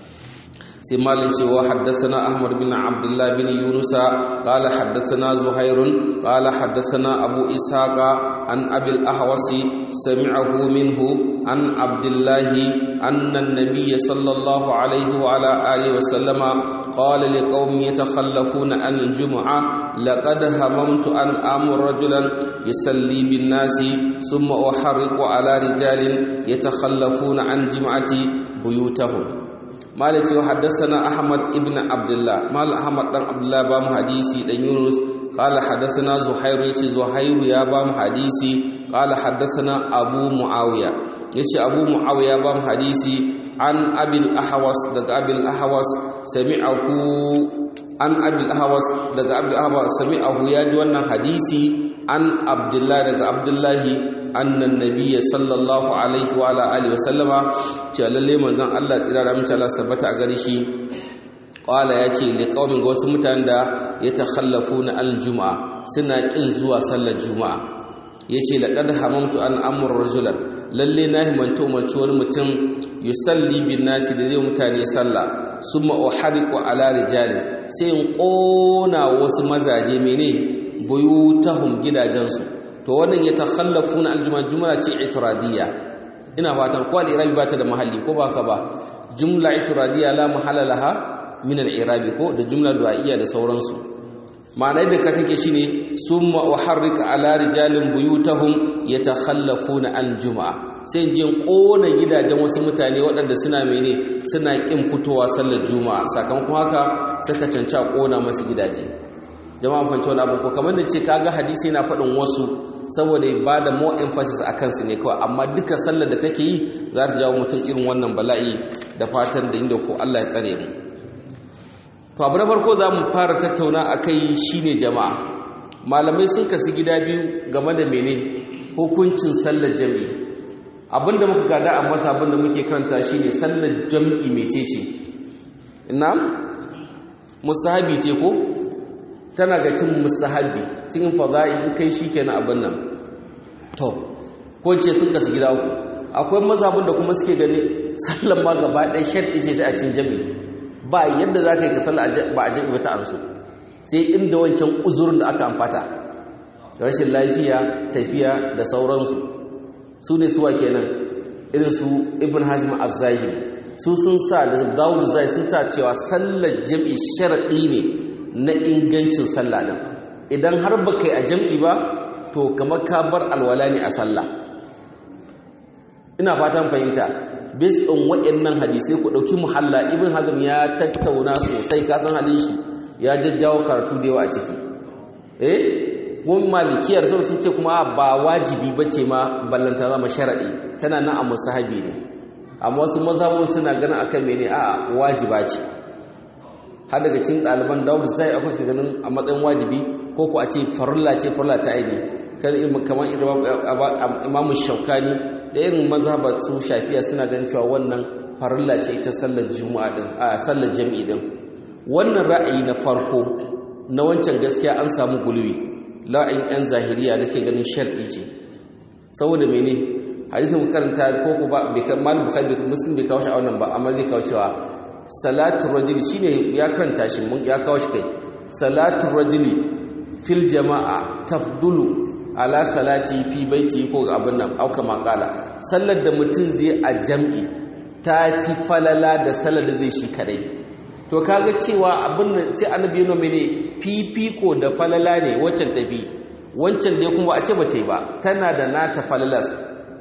Speaker 1: sai malin cewa haddathana Ahmad bin Abdullah bin Yunus qala haddathana Zuhair qala haddathana Abu Ishaqa an Abi al-Ahwasi sami'ahu minhu an Abdullah anna an-nabiy sallallahu alayhi wa ala alihi wa sallama qala liqaumin yatakhallafuna an al-jum'ah لقد هممت أن آمر رجلا يصلي بالناس ثم أحرق على رجال يتخلفون عن جمعة بيوتهم مالك حدثنا أحمد ابن عبد الله مال أحمد بن عبد الله بام حديثي بن يونس قال حدثنا زهير يتي زهير يا بام حديثي قال حدثنا أبو معاوية يتي أبو معاوية بام حديثي عن أبي الأحوص دق أبي الأحوص سمعه an abil hawas daga abil hawas sami'ahu ya ji wannan hadisi an abdullahi daga abdullahi annan nabiyya sallallahu alaihi wa ala alihi wasallama ce lalle manzon Allah tsira da mutum Allah sabbata a gare shi qala ya ce li qaumin ga wasu mutanen da yatakhallafuna al juma'a suna kin zuwa sallar juma'a yace laqad hamamtu an amur rajulan lalle na himanta umarci wani mutum yusalli bin nasi da zai mutane sallah summa uhariqu ala rijali sai in kona wasu mazaje mene buyutahum gidajensu to wannan ya takhallafuna aljuma jumla ce itiradiyya ina fatan ko al-irabi bata da mahalli ko baka ba jumla itiradiyya la mahalla laha min al-irabi ko da jumla du'a'iyya da sauransu ma'ana da ka take shine summa uharrika ala rijalin buyutahum yatakhallafuna al-jum'a sai je kona gidajen wasu mutane waɗanda suna mene suna kin fitowa sallar juma'a sakamakon haka suka canca kona masu gidaje jama'a fanci wani abu ko kamar da ce kaga hadisi yana faɗin wasu saboda ba da more emphasis a kansu ne kawai amma duka sallar da kake yi za ta jawo mutum irin wannan bala'i da fatan da inda ko Allah ya tsare mu to abu na farko za mu fara tattauna a kai shine jama'a malamai sun kasu gida biyu game da mene hukuncin sallar jami'i abinda muka gada a mata abinda muke karanta shine sallar jami'i mecece ina musahabi ce ko tana ga cin musahabi cikin fada'i in kai shikenan abin nan to ko ce sun kasu gida uku akwai mazhabin da kuma suke gani sallar ma gaba ɗaya sharɗi ce sai a cin jami'i ba yadda za ka yi ka sallar ba a jami'i ba ta amsu sai inda wancan uzurin da aka amfata rashin lafiya tafiya da sauransu su ne suwa kenan irin su ibn hazm az-zahiri su sun sa da dawud zai sun sa cewa sallar jami'i sharadi ne na ingancin sallah din idan har baka yi a jami'i ba to kamar ka bar alwala ne a sallah ina fatan fahimta based on waɗannan hadisai ku ɗauki muhalla ibn hazm ya tattauna sosai ka san halin shi ya jajjawo karatu da yawa a ciki eh kuma malikiyar sau sun ce kuma ba wajibi ba ce ma ballanta zama sharaɗi tana nan a musahabi ne amma wasu mazhabun suna ganin akan mene a wajiba ce har daga cikin ɗaliban dawud zai akwai suka ganin a matsayin wajibi ko ku a ce farilla ce farilla ta aini kan kamar imamu shaukani da irin mazhabar su shafiya suna ganin cewa wannan farilla ce ita sallar juma'a din a sallar jami'i din wannan ra'ayi na farko na wancan gaskiya an samu gulwi la'ayin yan zahiriya da ke ganin shar'i ce saboda mene hadisin karanta ko ku ba bai kan mal bukhari muslim bai kawo shi a wannan ba amma zai kawo cewa salatu rajuli shine ya karanta shi mun ya kawo shi kai salatu rajuli fil jama'a tafdulu ala salati fi baiti ko abin nan auka makala sallar da mutum zai a jam'i ta fi falala da sallar da zai shi kadai to kaga cewa abin nan sai annabi yana mene fifiko da falala ne waccan tafi wancan dai kuma a ce ba ta yi ba tana da nata falalas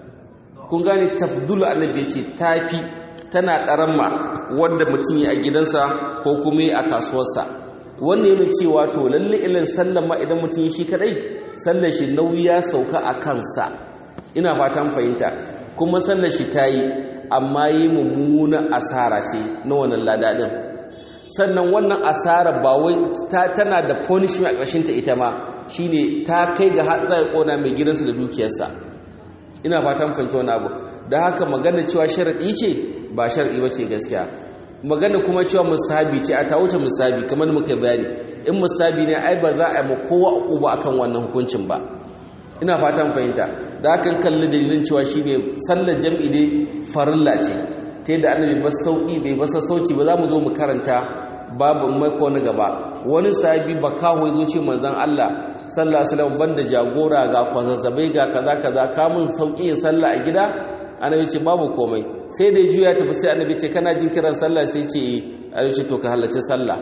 Speaker 1: kun gane tafdulu annabi ce tafi tana karamma wanda mutum yi a gidansa ko kuma yi a kasuwarsa wannan yana cewa to lalle ilin sallan ma idan mutum yi shi kadai sallar shi nauyi ya sauka a kansa ina fatan fahimta kuma sallar shi ta yi amma yi mummuna asara ce na wannan ladadin sannan wannan asara ba wai tana da punishment a ƙarshen ta ita ma shine ta kai ga zai kona mai gidansa da dukiyarsa ina fatan fahimta wani abu da haka magana cewa sharaɗi ce ba sharaɗi ba ce gaskiya magana kuma cewa musabi ce a ta wuce musabi kamar muka bayani in musabi ne ai ba za a yi ma kowa uba akan wannan hukuncin ba ina fatan fahimta da hakan kalli dalilin cewa shine sallar jam'i ne farilla ce ta yadda annabi ba sauki bai ba sassauci ba za mu zo mu karanta babu mako na gaba wani sahabi ba kawo zo ce manzon Allah sallallahu alaihi wasallam banda jagora ga kwazazzabai ga kaza kaza kamun sauki yin sallah a gida annabi ce babu komai sai da juya tafi sai annabi ce kana jin kiran sallah sai ce annabi ce to ka halarci sallah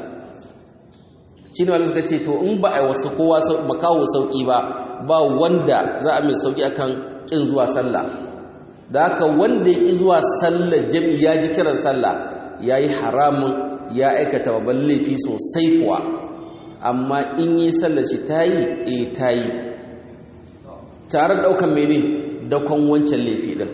Speaker 1: shine wanda suka ce to in ba a wasu kowa makawo sauki ba ba wanda za a mai sauki akan kin zuwa sallah da haka wanda ya ki zuwa sallah jami'i ya ji kiran sallah yayi haramun ya aikata babban laifi sosai kuwa amma in yi sallar shi tayi eh tayi tare daukan mene dakon wancan laifi din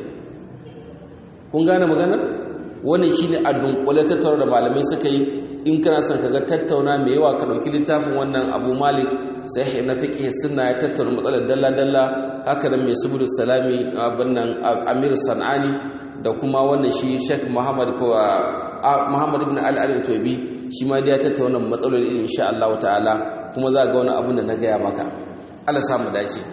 Speaker 1: kun gane magana wannan shine a dunkule tattauna da malamai suka yi in kana son kaga tattauna mai yawa ka dauki littafin wannan Abu Malik sahih na fiqh sunna ya tattauna matsalar dalla dalla haka nan mai subul salami abin nan Amir Sanani da kuma wannan shi Sheikh Muhammad ko Muhammad ibn Ali al-Tubi shi ma ya tattauna matsaloli insha Allah ta'ala kuma za ga wani abin da na gaya maka Allah samu dace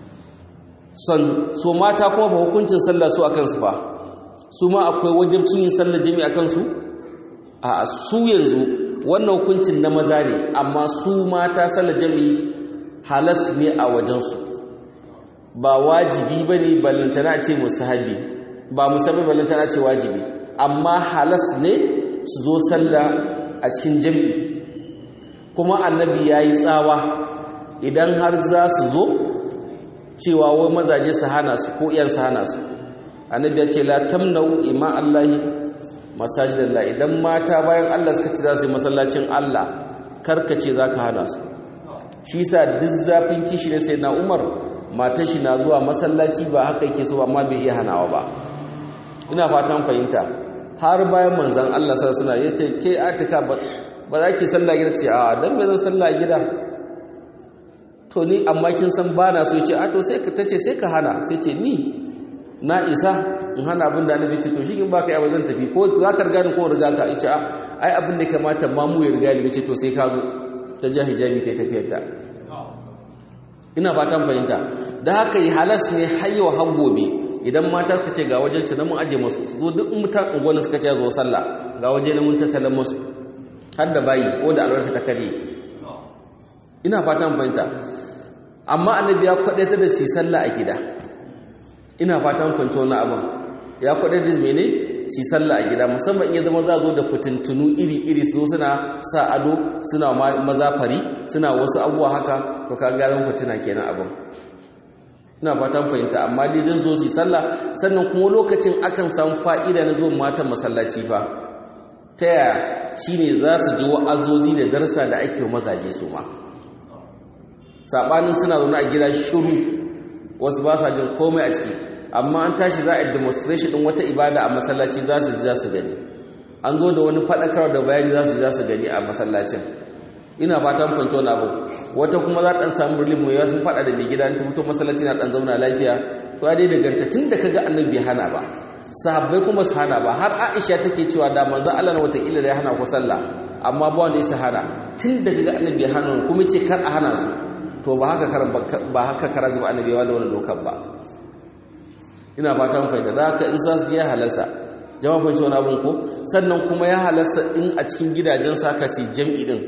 Speaker 1: son so mata kuma ba hukuncin sallah su akan su fa su ma akwai wajibcin yin sallar jami'a akan su a su yanzu wannan hukuncin na maza ne amma su mata sallar jami'i halas ne a wajensu ba wajibi ba ne ballantana ce musahabi ba musahabi ballantana ce wajibi amma halas ne su zo sallah a cikin jami'i kuma annabi ya yi tsawa idan har za su zo cewa wai mazaje su hana su ko iyan su hana su annabi ya ce la tamnau ima allahi masajidallah idan mata bayan Allah suka ci za su yi masallacin Allah karkace za ka hana su shi sa duk zafin kishi ne sai na umar mata shi na zuwa masallaci ba haka yake so amma bai iya hanawa ba ina fatan fahimta har bayan manzan Allah sa suna ya ce ke atika ba za ki sallah gida ce a dan bai zan sallah gida to ni amma kin san ba na so ya ce a to sai ka tace sai ka hana sai ce ni na isa in hana abin da annabi ce to shi in baka yawa zan tafi ko za ka riga ni ko riga ka ce ai abin da kamata ma mu ya riga ni ce to sai ka zo ta ja hijabi ta tafiyar ta ina fatan fahimta da haka yi halas ne hayyawa har gobe idan mata suka ce ga wajen su na mun aje masu su zo duk mutan unguwannin suka ce zo sallah ga waje na mun tattalan masu har da bayi ko da alwarta ta kare ina fatan fahimta amma annabi ya kwadaita da su sallah a gida ina fatan fahimta wani abin ya kwadaita da mene su sallah a gida musamman iya zama za zo da fitintunu iri-iri su suna sa ado suna maza fari suna wasu abubuwa haka to ka gyaran fitina kenan abin ina fatan fahimta amma dai don zo su sallah sannan kuma lokacin akan samu fa'ida na zuwan matan masallaci fa ta yaya shine za su ji wa'azozi da darsa da ake wa mazaje su ma sabanin suna zaune a gida shiru wasu ba sa jin komai a ciki amma an tashi za a yi demonstration din wata ibada a masallaci za su ji za su gani an zo da wani faɗakar da bayani za su ji za su gani a masallacin ina fatan fanci wani abu wata kuma za ɗan samu relief mai sun faɗa da mai gida ta fito masallaci na ɗan zauna lafiya to ya dai daganta tun da kaga annabi ya hana ba sahabbai kuma su hana ba har aisha take cewa da manzo Allah na wata ila da ya hana ku sallah amma ba wanda ya hana tun da kaga annabi ya hana kuma ce kar a hana su to ba haka karan ba haka karan zuba annabi ya da wani dokar ba ina fatan fahimta da haka in za su ya halasa jama'a fahimci wani abin ko sannan kuma ya halasa in a cikin gidajen saka su jam'i din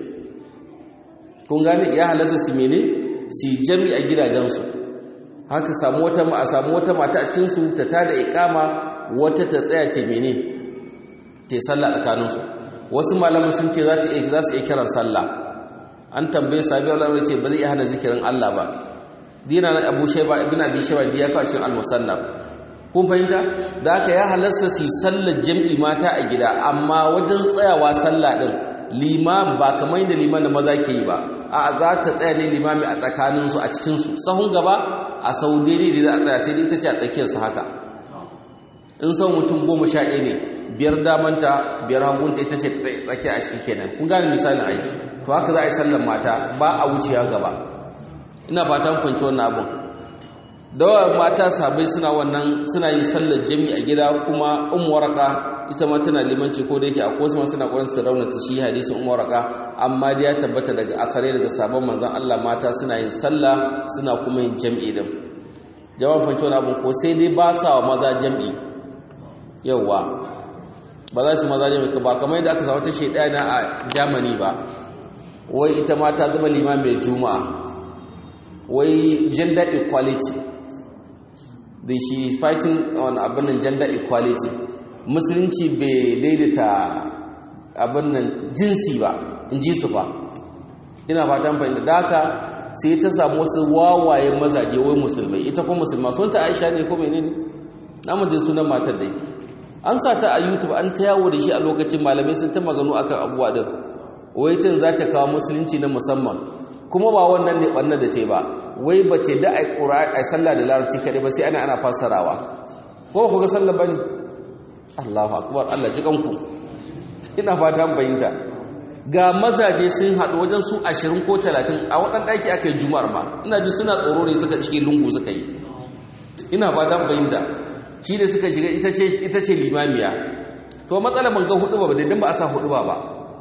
Speaker 1: kun gane ya halasa su mene su jam'i a gidajensu haka samu wata a samu wata mata a cikin su ta tada iqama wata ta tsaya ce mene ta yi sallah tsakaninsu wasu malaman sun ce za ta iya za su iya kiran sallah an tambaye sabi Allah ce ba zai iya hana zikirin Allah ba dina na Abu Shayba ibn Abi Shayba diya ka cikin al-Musannaf kun fahimta da haka ya halarsa su sallar jam'i mata a gida amma wajen tsayawa sallah din limam ba kamar da liman da maza ke yi ba a za ta tsaya ne limami a tsakaninsu a cikinsu sahun gaba a sau daidai da za a tsaya sai dai ita ce a tsakiyarsu haka in sau mutum goma sha ɗaya ne biyar damanta biyar hagunta ita ce tsakiya a ciki kenan kun gane misalin ai to haka za a yi sallar mata ba a wuciya gaba ina fatan fanci wannan abin dawa mata sabai suna wannan suna yin sallar jami a gida kuma ummu waraka ita ma tana limanci ko da yake akwai wasu suna ƙwarin su raunata shi hadisin ummu waraka amma dai ya tabbata daga asare daga sabon manzon Allah mata suna yin sallah suna kuma yin jam'i din jama'a fanci wannan abin ko sai dai ba sa wa maza jam'i yauwa ba za su maza jam'i ba kamar yadda aka samu ta shaidana a Germany ba wai ita ma ta zama limamin juma'a wai gender equality da she is fighting on abin nan gender equality musulunci bai daidaita abin nan jinsi ba in ji su fa ina fatan fahimta da haka sai ta samu wasu wawaye mazaje wai musulmai ita kuma musulma sun ta aisha ne ko menene namun da sunan matar dai an sa ta a youtube an ta yawo da shi a lokacin malamai sun ta maganu akan abubuwa din wai tun za ta kawo musulunci na musamman kuma ba wannan ne ɓanna da ta ba wai ba ce da a sallah da larabci kaɗai ba sai ana ana fassarawa ko ku ga sallah ba ne allahu akbar allah ji kanku ina fata bayinta ga mazaje sun haɗu wajen su ashirin ko talatin a waɗan ɗaki aka yi juma'ar ma ina ji suna tsoro ne suka cike lungu suka yi ina fata bayinta shi da suka shiga ita ce limamiya to matsalar ban ga hudu ba da ba a sa hudu ba ba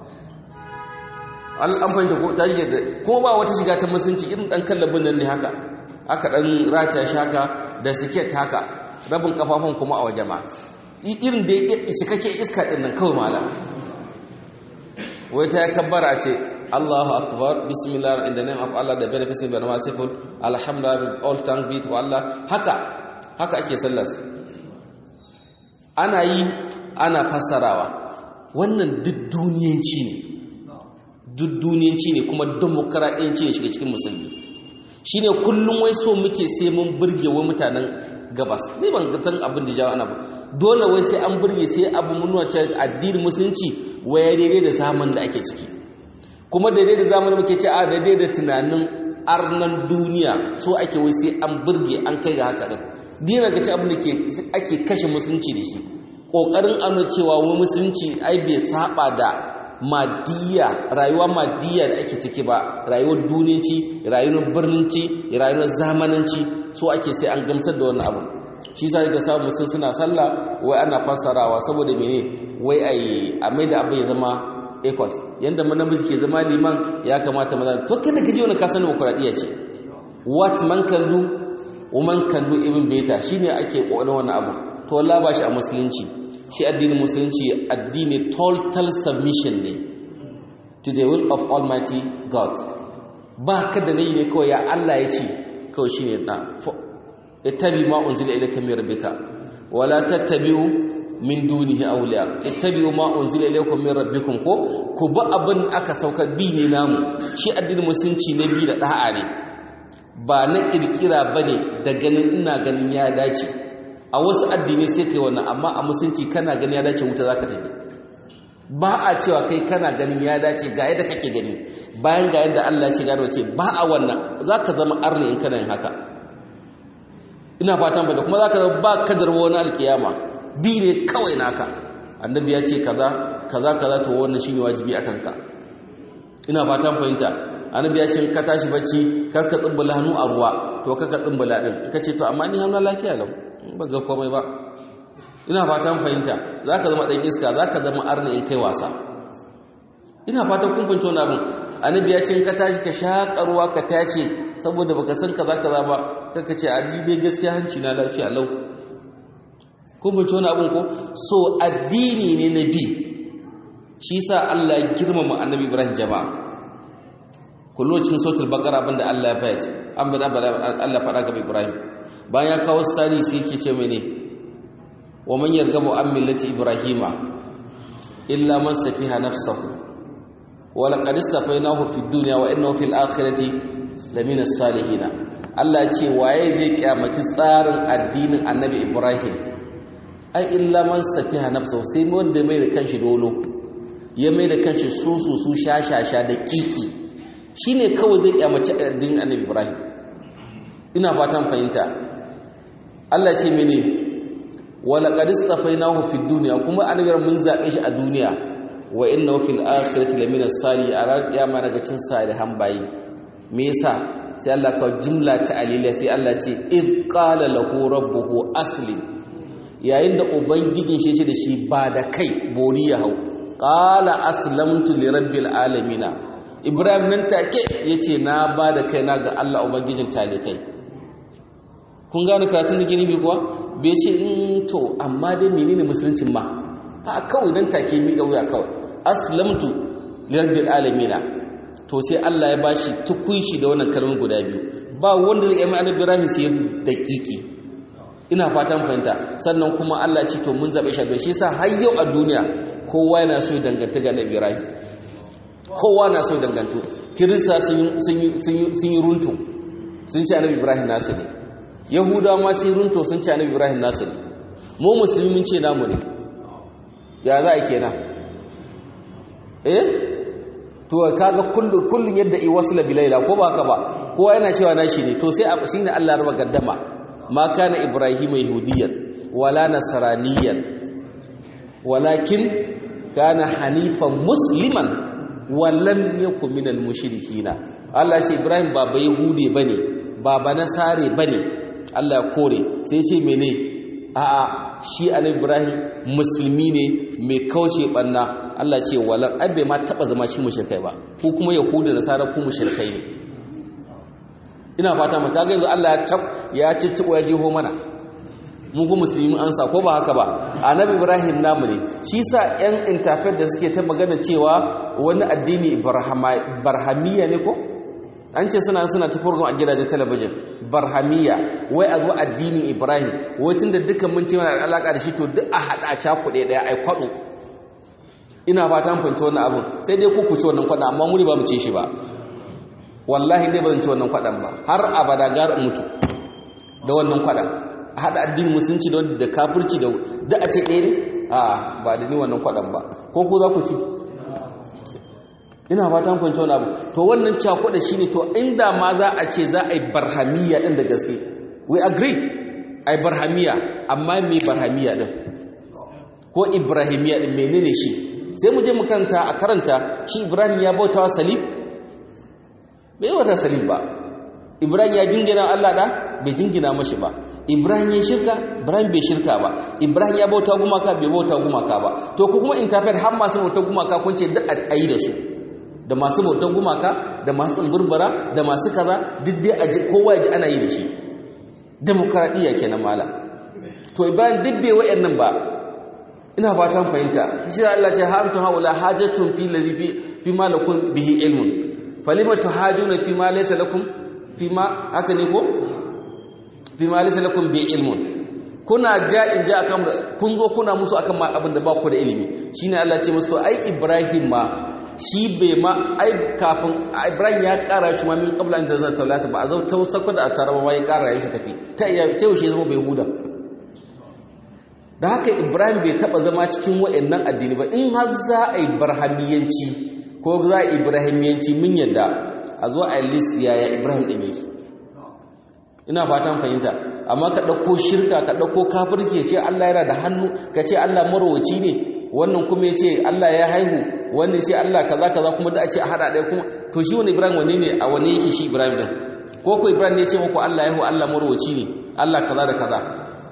Speaker 1: an fahimta ko ta yi da ko ba wata shiga ta musunci irin dan kallabin nan ne haka aka dan rata shaka da siket haka rabin kafafun kuma a waje ma irin da ya cikakke iska din nan kawai mala wai ta kabbara ce Allahu akbar bismillah in the name of Allah the beneficent and merciful alhamdulillah all thank be to Allah haka haka ake sallar ana yi ana fassarawa wannan duk duniyanci ne duk duniyanci ne kuma demokaradiyanci ne shiga cikin musulmi shine kullum wai so muke sai mun burge wa mutanen gabas ne ban gatan abin da jawo ana ba dole wai sai an burge sai abu munuwa ta addinin musulunci waya daidai da zaman da ake ciki kuma daidai da zaman muke ce a daidai da tunanin arnan duniya so ake wai sai an burge an kai ga haka din dina ga ci abin da ake kashe musulunci da shi kokarin ano cewa wani musulunci ai bai saba da madiya rayuwa madiya da ake ciki ba rayuwar duniyanci rayuwar birninci rayuwar zamananci so ake sai an gamsar da wannan abu shi sa ga samu musul suna sallah wai ana fassarawa saboda mene wai ai a mai da abin ya zama equal yanda namiji ke zama liman ya kamata maza to kada ka ji wani kasan demokradiyya ce what man can do woman can do even better shine ake kokarin wannan abu to wallahi ba shi a musulunci shi addinin musulunci addini total submission ne to the will of almighty god ba ka da nayi ne kawai ya Allah ya ce kawai shine na ittabi ma unzila ilayka min rabbika wala tattabi'u min dunihi awliya ittabi'u ma unzila ilaykum min rabbikum ko ku bi abin aka sauka bi ne namu shi addinin musulunci ne bi da da'a ne ba na kirkira bane da ganin ina ganin ya dace a wasu addini sai kai wannan amma a musulunci kana gani ya dace wuta zaka tafi ba a cewa kai kana ganin ya dace ga yadda kake gani bayan ga yadda Allah ce gano ce ba a wannan za ka zama arni in kana yin haka ina fatan ba da kuma za ka zama ba kadar wani alkiyama bi ne kawai naka annabi ya ce kaza kaza kaza to wannan shine wajibi akan ka ina fatan fahimta annabi ya ce ka tashi bacci kar ka tsumbula hannu a ruwa to ka ka tsumbula din ka ce to amma ni hannu lafiya lau ba ga komai ba ina fatan fahimta za ka zama ɗan iska za ka zama arna in kai wasa ina fatan kun fahimci wani abin annabi ya ce ka tashi ka shaƙa ruwa ka tace saboda baka san kaza kaza ba kaka ce a ni dai gaskiya hanci na lafiya lau kun fahimci wani abin ko so addini ne na bi shi sa Allah ya girmama annabi Ibrahim jama'a kullu cikin sautul baqara abinda Allah ya fayace an bada Allah faɗa ga Ibrahim bayan ya kawo sani sai yake ce mene wa man yargabu an millati ibrahima illa man safiha nafsahu wa laqad istafainahu fid dunya wa innahu fil akhirati lamina salihin Allah ce waye zai kyamaci tsarin addinin annabi Ibrahim ai illa man safiha nafsahu sai wanda mai da kanshi dolo ya mai da kanshi susu su shashasha da kiki shine kawai zai kyamaci addinin annabi Ibrahim ina fatan fahimta Allah ce mene wala qad istafainahu fid dunya kuma an ga mun zabe shi a duniya wa innahu fil akhirati lamina salihin a ran kiyama daga cin salihan bayi me yasa sai Allah ka jumla ta aliliya sai Allah ce id qala lahu rabbuhu aslim yayin da ubangijin shi ce da shi ba da kai bori ya hau qala aslamtu li rabbil alamin ibrahim nan take yace na ba da kai na ga Allah ubangijin talikai kun gane karatun da gini bi kuwa bai ce in to amma dai menene musuluncin ma a kawai dan take mi wuya kawai aslamtu lirabbil alamin to sai Allah ya bashi tukunci da wannan kalmar guda biyu ba wanda zai yi annabi Ibrahim sai daƙiƙi ina fatan fahimta sannan kuma Allah ce to mun zabe shi da shi yasa har yau a duniya kowa yana so ya danganta ga annabi Ibrahim kowa na so ya dangantu kirista sun yi runtu sun ce annabi Ibrahim nasu ne yahudawa ma sai runto sun ci annabi ibrahim nasu ne mu musulmi mun ce namu ne ya za a kenan eh to kaga kullun kullun yadda i wasla bilaila ko ba haka ba kowa yana cewa nashi ne to sai shine Allah ya raba gaddama ma kana ibrahim yahudiyan wala nasraniyan walakin kana hanifan musliman wallan yakun minal mushrikina Allah ce ibrahim ba ba yahudi bane ba ba nasare bane Allah ya kore sai ce mene a'a shi annabi Ibrahim musulmi ne mai kauce banna Allah ce walan abbe ma taba zama shi mushrikai ba ko kuma yahudu da sara ku mushrikai ne ina fata mu kaga yanzu Allah ya tab ya ciccibo ya jeho mana mu ku musulmi an sa ko ba haka ba annabi Ibrahim namu ne shi sa yan interpret da suke ta magana cewa wani addini barhamiya ne ko an ce suna suna ta a gidajen talabijin barhamiya wai a zo addinin ibrahim wai tun da dukkan mun ce mana da alaka da shi to duk a haɗa a cakuɗe ɗaya ai kwaɗo ina fatan fahimci wannan abin sai dai ku ci wannan kwaɗa amma muri ba mu ci shi ba wallahi dai ba zan ci wannan kwaɗan ba har abada gara mutu da wannan kwaɗan a haɗa addinin musulunci da kafirci da duk a ce ɗaya ne a ba da ni wannan kwaɗan ba ko ku za ku ci ina fatan kwanci wani abu to wannan cakuɗa shine to inda ma za a ce za a yi barhamiya ɗin da gaske we agree a yi barhamiya amma me barhamiya ɗin ko ibrahimiya ɗin menene shi sai mu je mu karanta a karanta shi ibrahim ya bauta wa salib bai wata salib ba ibrahim ya jingina allah da bai jingina mashi ba ibrahim ya shirka ibrahim bai shirka ba ibrahim ya bauta gumaka bai bauta gumaka ba to ku kuma interpret har masu bauta gumaka kun ce duk a yi da su da masu bautan gumaka da masu tsuburbura da masu kaza duk dai a ji kowa ya ji ana yi da shi demokaradiyya kenan mala to ibrahim duk bai wayannan ba ina fatan fahimta shi Allah ce hamtu haula hajatun fi ladhi fi ma lakum bihi ilmun falima tuhajuna fi ma laysa lakum fi ma haka ne ko fi ma laysa lakum bi ilmun kuna ja in ja akan kun zo kuna musu akan abin da ba ku da ilimi shine Allah ce musu ai ibrahim ma shi bai ma ai kafin ibrahim ya kara shi ma min kabla an zan taulata ba a zo ta sako da taraba ma ya kara ya shi tafi ta iya ta yaushe zama bai huda da haka ibrahim bai taba zama cikin wa'annan addini ba in har za a yi barhamiyanci ko za a yi ibrahimiyanci mun yadda a zo a yi yaya ibrahim ɗin yake ina fatan fahimta amma ka ɗauko shirka ka ɗauko kafirki ya ce allah yana da hannu ka ce allah marowaci ne wannan kuma ya ce allah ya haihu wannan ce allah kaza kaza kuma da a ce a haɗa ɗaya kuma to shi wani ibrahim wani ne a wani yake shi ibrahim ɗin ko ko ibrahim ne ya ce muku allah ya haihu allah marowaci ne allah kaza da kaza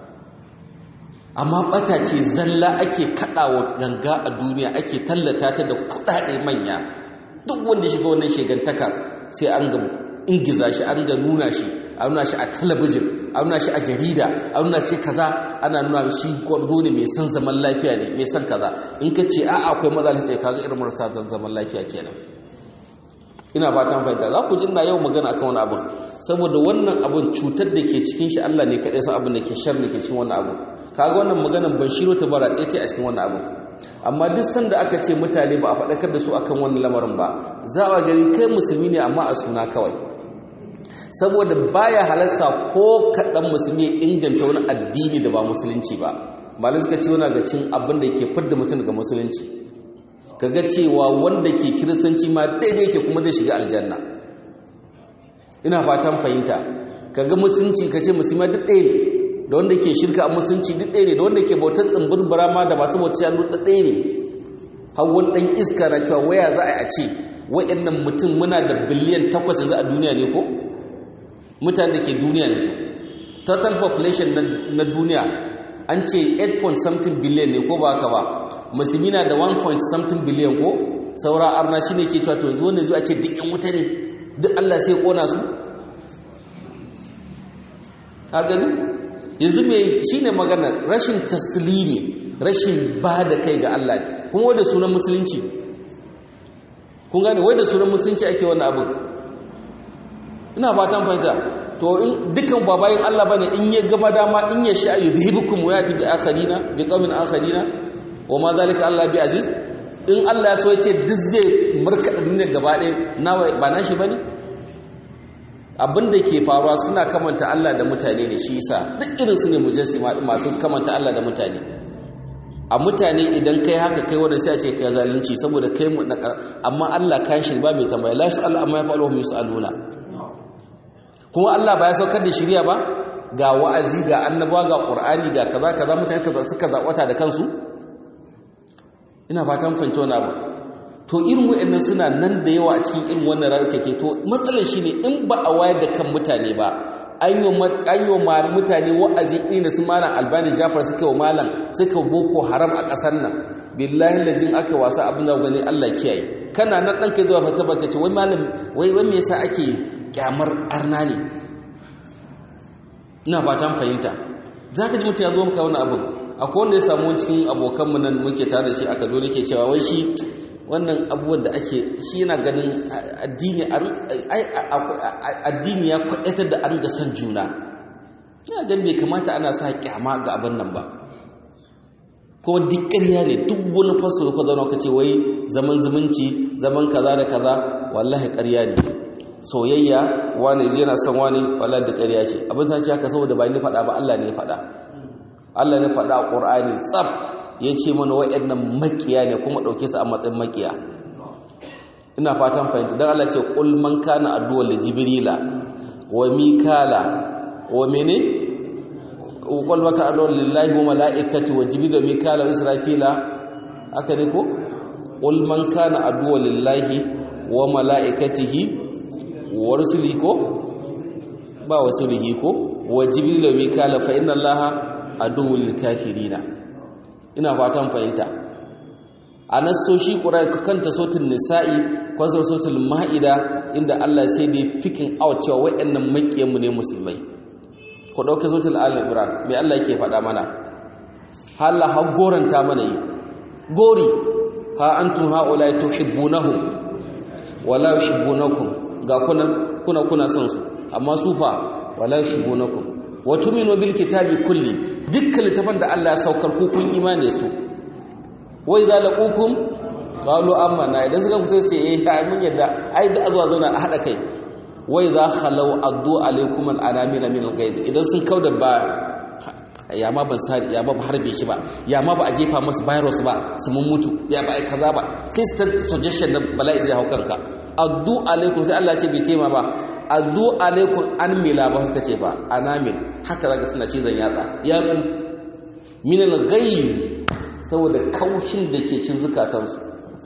Speaker 1: amma bata ce zalla ake kaɗawa ganga a duniya ake tallata ta da kuɗaɗe manya duk wanda shiga wannan shegantaka sai an ga ingiza shi an ga nuna shi a nuna shi a talabijin a nuna shi a jarida a nuna shi kaza ana nuna shi gwardo ne mai son zaman lafiya ne mai son kaza in ka ce a'a akwai maza sai kaga irin marasa zaman lafiya kenan ina fatan fahimta za ku ji ina yau magana akan wani abin saboda wannan abin cutar da ke cikin shi Allah ne kaɗai san abin da ke shar da ke cikin wannan abin kaga wannan maganan ban shiro ta bara tsaye a cikin wannan abin amma duk sanda aka ce mutane ba a faɗakar da su akan wannan lamarin ba za a gani kai musulmi ne amma a suna kawai saboda baya halarsa ko kaɗan musulmi ya inganta wani addini da ba musulunci ba malin suka ce wani ga cin abin da ke fidda mutum daga musulunci kaga cewa wanda ke kiristanci ma daidai ke kuma zai shiga aljanna ina fatan fahimta kaga musulunci ka ce musulma duk ɗaya ne da wanda ke shirka a musulunci duk ɗaya ne da wanda ke bautar tsimbirbira ma da masu bautar shanu duk ɗaya ne hawan ɗan iska na cewa waya za a yi a ce wa'annan mutum muna da biliyan takwas yanzu a duniya ne ko mutane da ke duniya yanzu total population na duniya an ce 8 point something billion ne ko ba haka ba musulmi na da 1 point something billion ko saura arna shine ke cewa to yanzu wannan zuwa ce duk yan wuta ne duk Allah sai kona su a gani yanzu mai shine magana rashin taslimi rashin ba da kai ga Allah kuma wai da sunan musulunci kun gane wai da sunan musulunci ake wannan abin ina fatan fahimta to in dukan babayin Allah bane in ya gaba dama in ya sha yudhibukum wa yati bi akharina bi qaumin akharina wa ma zalika Allah bi aziz in Allah ya so ya ce duk zai murka duniya gaba ɗaya nawa ba nashi bane abinda ke faruwa suna kamanta Allah da mutane ne shi yasa duk irin su ne mujassima masu kamanta Allah da mutane a mutane idan kai haka kai wanda sai a ce kai zalunci saboda kai mu amma Allah kan shi ba mai tambaya la yasalu amma yafalu hum yusaluna kuma Allah ba ya saukar da shirya ba ga wa'azi ga annabawa ga qur'ani ga kaza kaza mutane kaza suka zabata da kansu ina fatan fahimci wannan abu to irin wayannan suna nan da yawa a cikin irin wannan rarkake to matsalar shine in ba a wayar da kan mutane ba an yi wa mutane wa'azi irin da su malam albani jafar suka wa malam suka boko haram a ƙasar nan billahi lazin aka wasa abin da gani allah kiyaye kana nan ɗan kai zuwa fata baka ce wai malam wai wai me yasa ake kyamar arna ne ina fatan fahimta za ka ji mutum ya zo maka wani abin akwai wanda ya samu cikin abokanmu nan muke tare da shi aka dole ke cewa wai shi wannan abubuwan da ake shi yana ganin addini ya kwaɗatar da an ga son juna yana gan bai kamata ana sa kyama ga abin nan ba kuma duk ƙarya ne duk wani faso ka zauna ka ce wai zaman zumunci zaman kaza da kaza wallahi ƙarya ne soyayya wani je na son wani wallahi da ƙarya ce abin san shi haka saboda ba ni faɗa ba Allah ne faɗa Allah ne faɗa a Qur'ani tsaf ya ce mana waɗannan makiya ne kuma ɗauke su a matsayin makiya ina fatan fahimta don Allah ce ƙul man kana addu'a da jibrila wa mikala wa mene ƙul maka addu'a lillahi wa mala'ikati wa jibrila wa mikala wa israfila aka ne ko ƙul man kana addu'a lillahi wa mala'ikatihi wa rusulihi ko ba wasulihi ko wa jibrila wa mikala fa inna allaha aduwwul kafirina ina fatan fahimta a nassoshi ƙurar kanta sautin nisa'i kwansar sautin ma'ida inda Allah sai da fikin out cewa waɗannan maƙiyanmu ne musulmai ku ɗauka sautin al'imran mai Allah ke faɗa mana hala ha goranta mana yi gori ha an tun ha'ula ya tuhibbunahu wala yuhibbunakum ga kuna kuna kuna son su amma su fa wala yuhibbunakum wa tuminu bil kitabi kulli dukkan littafan da Allah ya saukar ku kun imani su wai za laqukum qalu amanna idan suka fito ce eh ai mun yadda ai da azwa zauna a hada kai wai za khalau addu alaikum al anamina min al ghaib idan sun kauda ba ya ma ban sari ya ma ba harbe shi ba ya ma ba a jefa masa virus ba su mun mutu ya ba ai kaza ba sai su ta suggestion na bala'i da hau kanka addu alaikum sai Allah ce bai ce ma ba addu alaikum an mila ba suka ce ba anamil haka zaka suna cizon yatsa yatsu minal ghayb saboda kaushin da ke cin zukatansu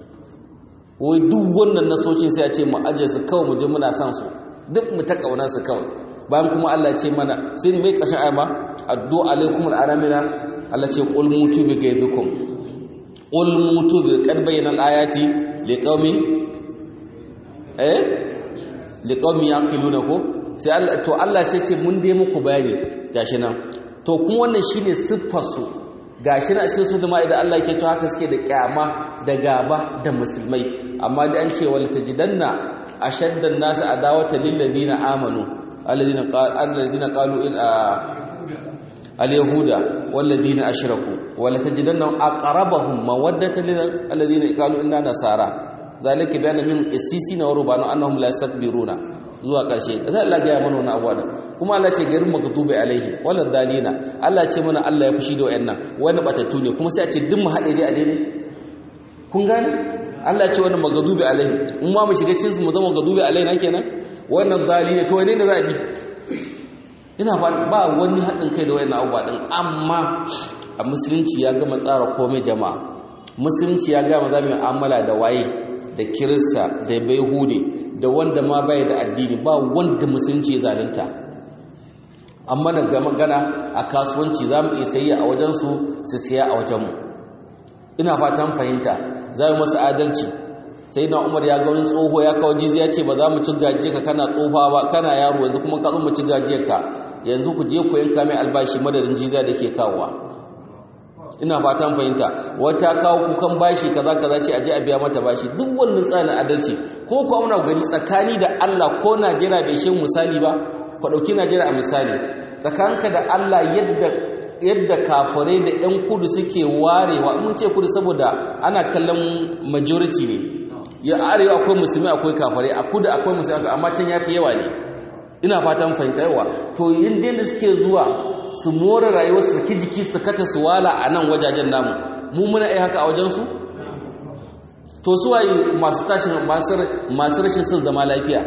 Speaker 1: wai duk wannan nasocin sai a ce mu aje su kawai mu je muna san su duk mu ta kaunar su kawai bayan kuma Allah ce mana sai mai kashin ayama addu alaikum al-aramina Allah ce qul mutu bi ghaibikum qul mutu bi qad bayyana al-ayati liqaumin eh liqaumin yaqiluna ko sai Allah to Allah sai ce mun dai muku bayani gashi nan to kuma wannan shine siffar su gashi na cikin su da idan Allah yake to haka suke da kyama da gaba da musulmai amma da an ce wal tajidanna ashaddan nas adawata lil ladina amanu alladhina alladhina qalu in al yahuda wal ladina ashraku wal tajidanna aqrabahum mawaddatan lil alladhina qalu inna nasara zalika bayana min qissisina wa rubana annahum la yastakbiruna zuwa ƙarshe sai Allah ya mana wannan abuwa kuma Allah ce garin maktubi alaihi wala dalina Allah ce mana Allah ya fushi da wayannan wani batattu ne kuma sai a ce duk mu haɗe dai a daidai kun gane Allah ce wannan magadubi alaihi in ma mu shiga cikin su mu zama magadubi alaihi na kenan wannan dalina to wane ne za a bi ina ba wani haɗin kai da wayannan abuwa din amma a musulunci ya gama tsara komai jama'a musulunci ya gama za mu yi amala da waye da kirista da bai hude da wanda ma bai da addini ba wanda musulunci ya zalunta amma da magana a kasuwanci za mu iya sayya a wajensu su siya a wajenmu ina fatan fahimta za mu masu adalci sai na umar ya gaurin tsoho ya kawo jizi ya ce ba za mu ci gajiya ka kana tsofa ba kana yaro yanzu kuma ka zo mu ci gajiya ka yanzu ku je ku yanka mai albashi madadin jiza da ke kawowa ina fatan fahimta wata kawo kukan bashi kaza kaza ce aje a biya mata bashi duk wannan tsarin adalci ko ku auna gari tsakani da Allah ko Najeriya bai shin misali ba ku dauki Najeriya a misali tsakanka da Allah yadda yadda kafirai da ƴan kudu suke warewa mun ce kudu saboda ana kallon majority ne ya arewa akwai musulmi akwai kafirai a kudu akwai musulmi amma can yafi yawa ne ina fatan fahimta yawa to yin da suke zuwa su more rayuwar su saki jiki su kata su wala a nan wajajen namu mu muna yi haka a wajensu to su waye masu tashin masu rashin son zama lafiya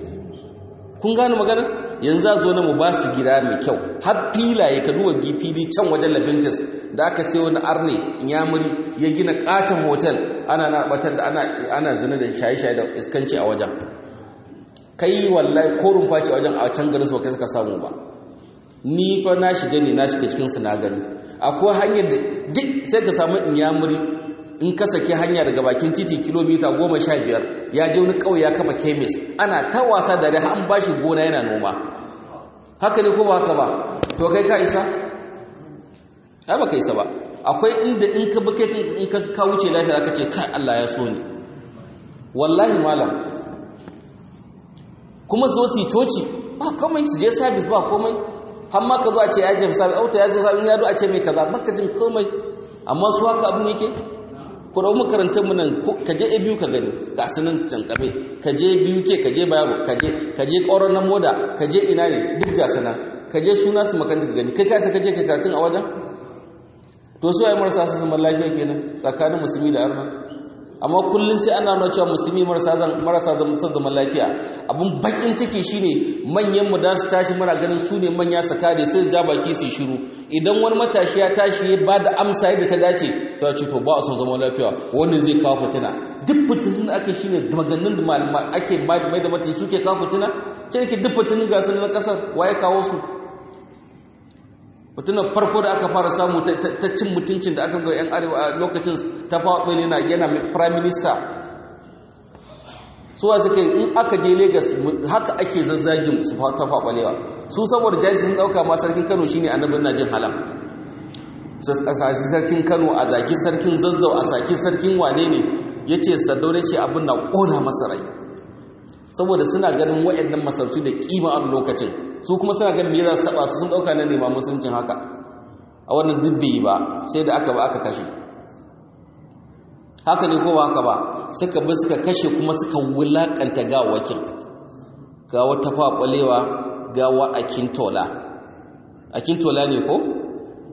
Speaker 1: kun gane magana yanzu a zo na mu ba su gida mai kyau har filaye ka duba fili can wajen labintis da aka sai wani arne yamuri ya gina katon hotel ana narbatar da ana zina da shaye-shaye da iskanci a wajen kai wallahi ko rumfa ce a wajen a can garin su kai suka samu ba ni fa na shiga ne na shiga cikin su na gani akwai hanyar da duk sai ka samu inyamuri in ka sake hanya daga bakin titi kilomita goma sha biyar ya je wani ƙauye ya kafa kemis ana ta wasa da rai an bashi gona yana noma haka ne ko ba haka ba to kai ka isa ai ba ka isa ba akwai inda in ka bi kai in ka ka wuce lafiya zaka ce kai Allah ya so ni wallahi malam kuma zo su coci ba komai su je service ba komai har ma ka zo a ce ya je service auta ya je service ya zo a ce mai kaza baka jin komai amma su haka abin yake ku rawu makarantar mu nan ka je a biyu ka gani ga sunan cankame ka je biyu ke ka je bayaro ka je ka je ƙaurar na moda ka je ina ne duk ga sunan ka je suna su makaranta ka gani kai ka ka je ka karatun a wajen to su waye marasa su zaman lafiya kenan tsakanin musulmi da arna amma kullum sai ana nuna cewa musulmi marasa marasa son zaman lafiya abun bakin ciki shine manyan mu da su tashi muna ganin su ne manya su kare sai su ja baki su shiru idan wani matashi ya tashi ya ba da amsa yadda ta dace sai ce to ba a son zaman lafiya wannan zai kawo fitina duk fitinin da aka shine maganin da ake mai da matashi suke kawo fitina ce ke duk fitinin gasar na kasar waye kawo su mutunan farko da aka fara samu ta cin mutuncin da aka ga 'yan arewa a lokacin ta faɗo ne na yana prime minister suwa suka in aka je lagos haka ake zazzagin su ta faɓalewa su saboda jari sun ɗauka ma sarkin kano shine annabin na jin halam a saki sarkin kano a zaki sarkin zazzau a saki sarkin wane ne ya ce sardaune ce abin na ƙona masa rai saboda suna ganin waɗannan masarautu da ƙima a lokacin su kuma suna ganin me za su saba su sun dauka nan nema musuluncin haka a wannan dubbe ba sai da aka ba aka kashe haka ne ko ba haka ba suka bi suka kashe kuma suka wulakanta gawakin gawa ta faɓalewa gawa a kintola a kintola ne ko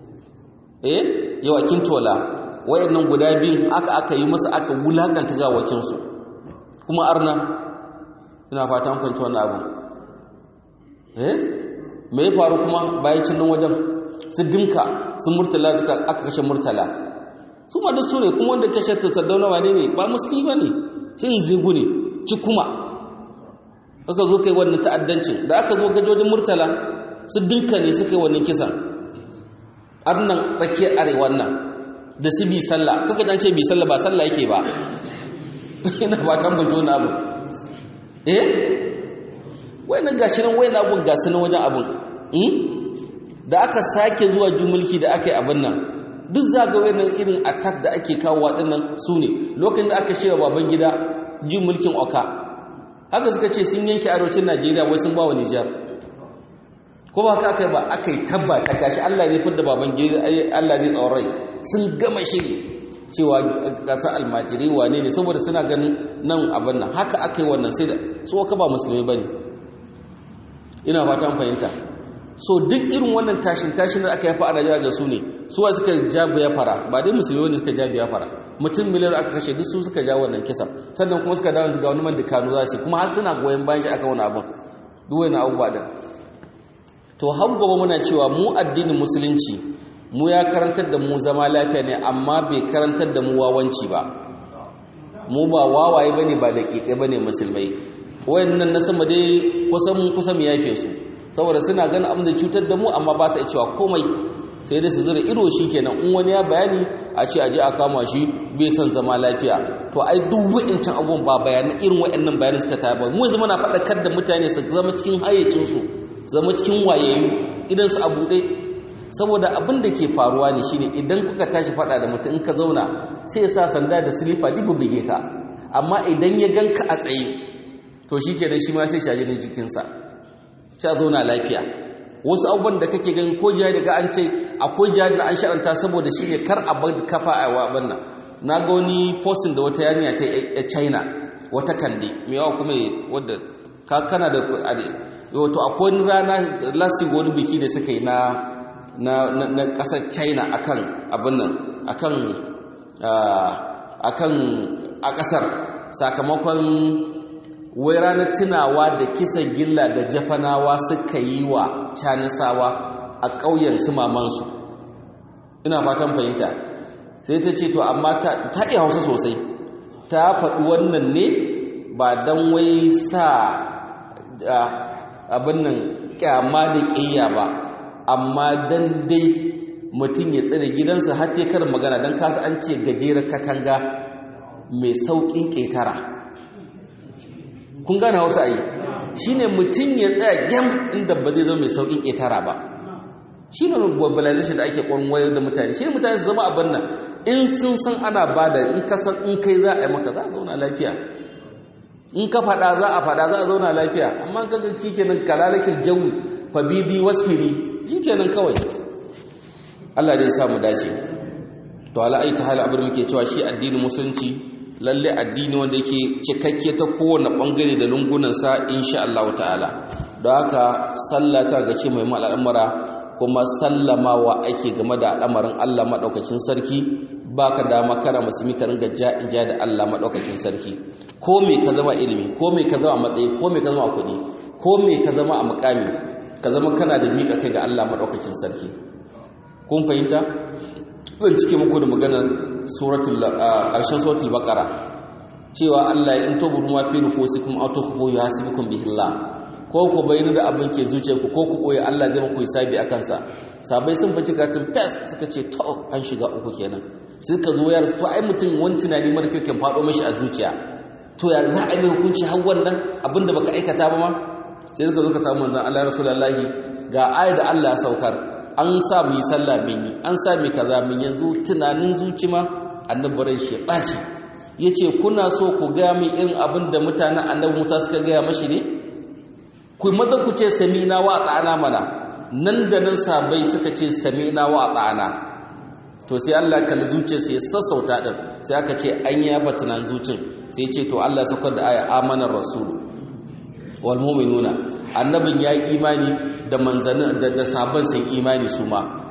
Speaker 1: eh yau akin tola wayannan guda biyun aka aka yi masa aka wulakanta gawakin su kuma arna ina fata an fahimci wannan abu eh me ya faru kuma bayan cin nan wajen su dimka su murtala suka aka kashe murtala su ma duk su ne kuma wanda kashe ta sardauna wane ne ba musulmi ba ne cin zigu ne ci kuma aka zo kai wannan ta'addancin da aka zo gajojin murtala su dinka ne suka yi wannan kisan arnan tsakiyar arewa nan da su bi sallah kaka dan ce bi sallah ba sallah yake ba ina ba tan bajo na abu eh wayannan gashi nan wayannan abun gasu nan wajen abun da aka sake zuwa jumulki da aka yi abin nan duk zaga wayannan irin attack da ake kawo waɗannan su ne lokacin da aka shirya baban gida jin mulkin oka haka suka ce sun yanke arewacin najeriya wai sun ba wa nijar ko ba haka aka yi ba aka yi tabba ta gashi allah ne fidda baban gida allah zai tsawon rai sun gama shiri cewa gasar almajiri wane ne saboda suna ganin nan abin nan haka aka yi wannan sai da su ka ba musulmi ba ne ina fatan fahimta so duk irin wannan tashin tashin da aka yafa a Najeriya ga su ne suwa suka ja biya fara ba dai musulmi wanda suka ja biya fara mutum miliyar aka kashe duk su suka ja wannan kisa sannan kuma suka dawo ga wani man dukanu za su kuma har suna goyon bayan shi aka wani abin duk wani abubuwa din to har gobe muna cewa mu addinin musulunci mu ya karantar da mu zama lafiya ne amma bai karantar da mu wawanci ba mu ba wawaye bane ba daƙiƙai bane musulmai wayannan na sama dai kusan kusan yafe su saboda suna ganin abin da cutar da mu amma ba sa cewa komai sai dai su zura ido shi kenan in wani ya bayani a ce aje a kama shi bai son zama lafiya to ai duk wa'incan abubuwan ba bayanan irin wa'annan bayanan suka taya ba mu yanzu muna faɗakar da mutane su zama cikin hayyacinsu su zama cikin wayayyu idan su a buɗe saboda abin da ke faruwa ne shine idan kuka tashi faɗa da mutum in ka zauna sai ya sa sanda da silifa duk buge ka amma idan ya ganka a tsaye to shi kenan shi ma sai shaji ne jikinsa ta zauna lafiya wasu abubuwan da kake ganin ko jihar daga an ce akwai jihar da an sharanta saboda shi ne kar a bar kafa a waban nan na ga wani postin da wata yarinya ta china wata kande mai yawa kuma wadda ka kana da wato akwai wani rana lasin wani biki da suka yi na na na kasar china akan abin nan akan akan a kasar sakamakon wai ranar tunawa da kisan gilla da jafanawa suka yi wa canisawa a ƙauyen su mamansu ina fatan fahimta sai ta ce to amma ta iya hausa sosai ta faɗi wannan ne ba don wai sa abin nan kyama da ƙiyya ba amma don dai mutum ya tsere gidansa har ya karin magana don kasa an ce gajeren katanga mai sauƙin ƙetara kun gane hausa a yi shi ne mutum ya tsaya gyam inda ba zai zama mai sauƙin ƙetara ba shi ne globalization da ake ƙwarin wayar da mutane shi ne mutane su zama abin nan in sun san ana ba da in ka san in kai za a yi maka za a zauna lafiya in ka faɗa za a faɗa za a zauna lafiya amma ka ga shi kenan kalalakin jawi fabidi wasfiri shi kenan kawai Allah dai ya samu dace to ala aita hal abin muke cewa shi addinin musulunci lalle addini wanda yake cikakke ta kowane bangare da lungunansa insha Allah ta'ala don haka sallah ta ga ce mai al'amura kuma sallamawa ake game da al'amarin Allah madaukakin sarki baka dama kana musulmi ka ringa ja da Allah madaukakin sarki ko me ka zama ilimi ko me ka zama matsayi ko me ka zama kuɗi ko me ka zama a mukami ka zama kana da miƙa kai ga Allah madaukakin sarki kun fahimta zan cike muku da magana suratul ƙarshen suratul baqara cewa Allah in tuburu ma fi nufusikum aw tukhfu yuhasibukum bihi Allah ko ku bayyana da abin ke zuciyarku ko ku koyi Allah zai muku hisabi akan sa sabai sun fice karatun fes suka ce to an shiga uku kenan suka zo yar to ai mutum wani tunani mara kyau kan fado mishi a zuciya to ya za a yi hukunci har wannan abinda baka aikata ba ma sai suka zo ka samu manzon Allah rasulullahi ga ayar da Allah ya saukar an sa mu yi sallah min yi an sa mu kaza min yanzu tunanin zuci ma annabaran shi ɓaci ya ce kuna so ku gaya min irin abin da mutanen annabi musa suka gaya mashi ne ku maza ku ce samina wa tsana mana nan da nan sabai suka ce samina wa tsana to sai Allah kalli zuciya sai sassauta din sai aka ce an yi yaba tunan zucin sai ce to Allah saukar da aya amanar rasul wal mu'minuna annabin ya yi imani da manzanin da da sabon sun imani su ma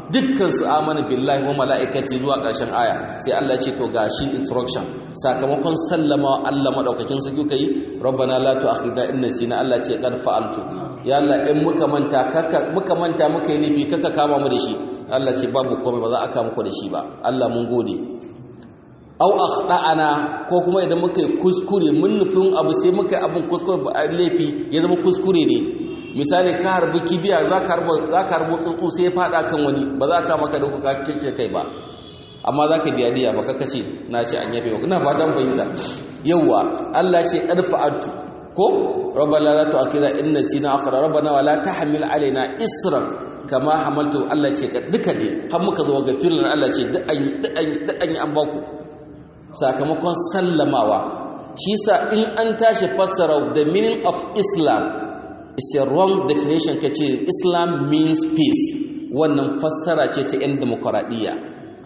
Speaker 1: dukkan su amana billahi wa mala'ikati zuwa ƙarshen aya sai Allah ce to gashi instruction sakamakon sallama Allah madaukakin sarki kai rabbana la tu'akhidna in nasina Allah ce qad fa'altu ya Allah in muka manta kaka muka manta muka yi laifi kaka kama mu da shi Allah ce babu komai ba za a kama ku da shi ba Allah mun gode au akhtana ko kuma idan muka yi kuskure mun nufin abu sai muka yi abin kuskure ba laifi ya zama kuskure ne misali ka harbi kibiya za ka harbo tsuntsu sai ya fada kan wani ba za ka maka da kuka kike kai ba amma za ka biya diya ba kaka ce na ce an yafe ina fatan fahimta yawwa Allah ce karfa'atu ko rabbana la tu'akhidha in nasina akhra rabbana wa la tahmil alaina isran kama hamaltu Allah ce duka dai har muka zo ga firin Allah ce duk an duk an an baku sakamakon sallamawa shi sa in an tashi fassara the meaning of Islam is a wrong definition ka ce islam means peace wannan fassara ce ta 'yan demokuraɗiyya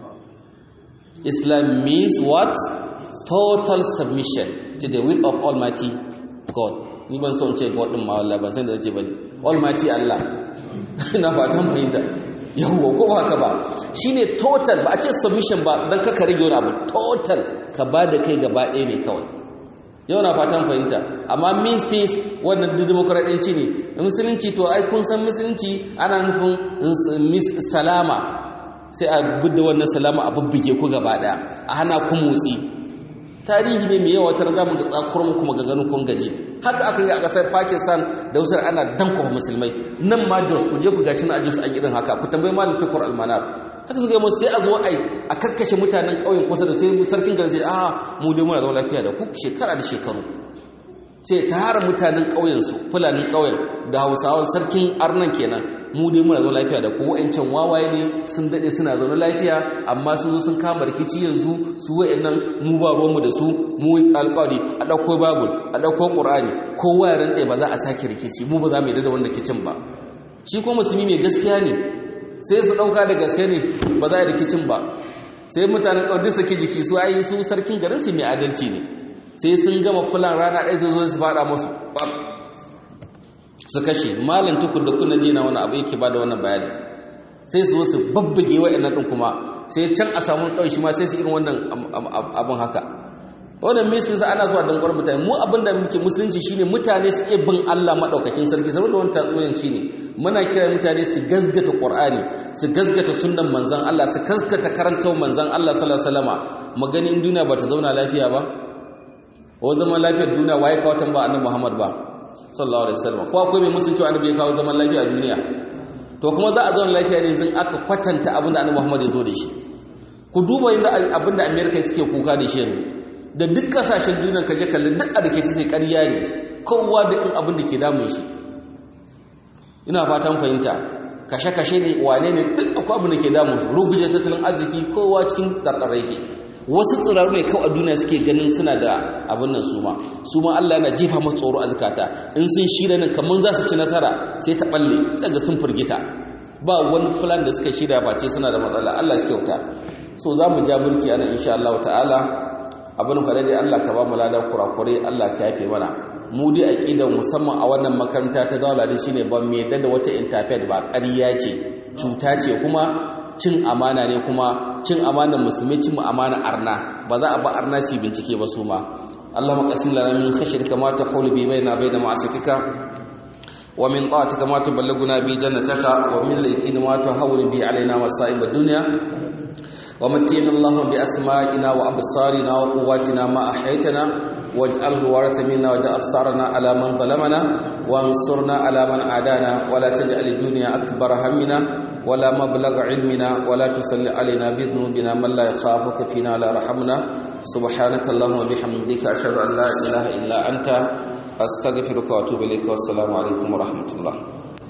Speaker 1: islam means what total submission to the will of almighty god ni ban son ce god ɗin ma wallah ban san da zace bane almighty allah na fatan fahimta yawwa ko ba haka ba shine total ba a ce submission ba dan kaka rage wani abu total ka ba da kai gaba ɗaya ne kawai yau na fatan fahimta amma means peace wannan duk demokradanci ne musulunci to ai kun san musulunci ana nufin salama sai a budda wannan salama a bubbuge ku gaba daya a hana ku motsi tarihi ne mai yawa tana zamu ga tsakurin kuma ga ganin kun gaji haka aka yi a kasar Pakistan da wasu ana danko musulmai nan ma Jos ku je ku gashi na Jos an irin haka ku tambayi malam Tukur Almanar haka suka yi sai a zo ai a kakkashe mutanen ƙauyen kusa da sai sarkin garin sai a mu dai muna zama lafiya da ku shekara da shekaru sai tara mutanen ƙauyen su fulanin ƙauyen da hausawan sarkin arnan kenan mu dai muna zama lafiya da ku wa'ancan wawaye ne sun daɗe suna zaune lafiya amma sun zo sun kama rikici yanzu su wa'annan mu ba ruwanmu da su mu alƙawari a ɗauko babul a ɗauko ƙur'ani kowa ya rantse ba za a sake rikici mu ba za mu yi da wanda kicin ba shi ko musulmi mai gaskiya ne sai su ɗauka da gaske ne ba za a rikicin ba sai mutanen ƙawar duk saki jiki su ayi su sarkin garin su mai adalci ne sai sun gama fulan rana ɗaya zai zo su faɗa masu su kashe malam tukur da kuna jina wani abu yake ba da wannan bayani sai su wasu babbage wa'annan ɗin kuma sai can a samu ɗauki shi ma sai su irin wannan abin haka wannan musulunci ana zuwa don ƙwarar mutane mu abin da muke musulunci shine mutane su iya bin Allah maɗaukakin sarki saboda wani tatsuniyan shine muna kira mutane su gazgata Qur'ani su gazgata sunnan manzon Allah su gazgata karantar manzon Allah sallallahu alaihi wasallama maganin duniya ba ta zauna lafiya ba wa zaman lafiyar duniya waye kawo tamba annabi Muhammad ba sallallahu alaihi wasallam ko akwai mai musun cewa annabi ya kawo zaman lafiya a duniya to kuma za a zauna lafiya ne yanzu aka kwatanta abin da annabi Muhammad ya zo da shi ku duba yadda abin da America suke kuka da shi yanzu da duk kasashen duniya kaje kalli duk a dake sai ƙarya ne kowa da in abin da ke damun shi ina fatan fahimta kashe-kashe ne wane ne duk akwai abin da ke damun su ruguje tattalin arziki kowa cikin ɗarɗarai ke wasu tsiraru ne kawai a duniya suke ganin suna da abin nan su ma su ma Allah yana jefa masu tsoro a zukata in sun shirya nan kamar za su ci nasara sai ta balle sai ga sun firgita ba wani fulan da suka shirya ba ce suna da matsala Allah shi kyauta so za mu ja burki ana insha Allah ta'ala abin faɗa dai Allah ka ba mu ladan kurakure Allah ka yafe mana mu dai aqidar musamman a wannan makaranta ta daula dai shine ban me da wata interfaith ba ƙarya ce cuta ce kuma cin amana ne kuma cin amanar musulmi cin amana arna ba za a ba arna su bincike ba su ma Allahumma qasim lana min khashyatika ma taqulu bi baina bayna ma'asiyatika wa min ta'atika ma tuballighuna bi jannataka wa min al-yaqini ma tuhawwil bi alaina masa'ib ad-dunya ومتعنا اللهم بأسمائنا وأبصارنا وقواتنا ما أحيتنا واجعله ورث منا واجعل ثارنا على من ظلمنا وانصرنا على من عادانا ولا تجعل الدنيا أكبر همنا ولا مبلغ علمنا ولا تسل علينا بذنوبنا من لا يخافك فينا ولا رحمنا سبحانك اللهم وبحمدك أشهد أن لا إله إلا أنت أستغفرك وأتوب إليك والسلام عليكم ورحمة الله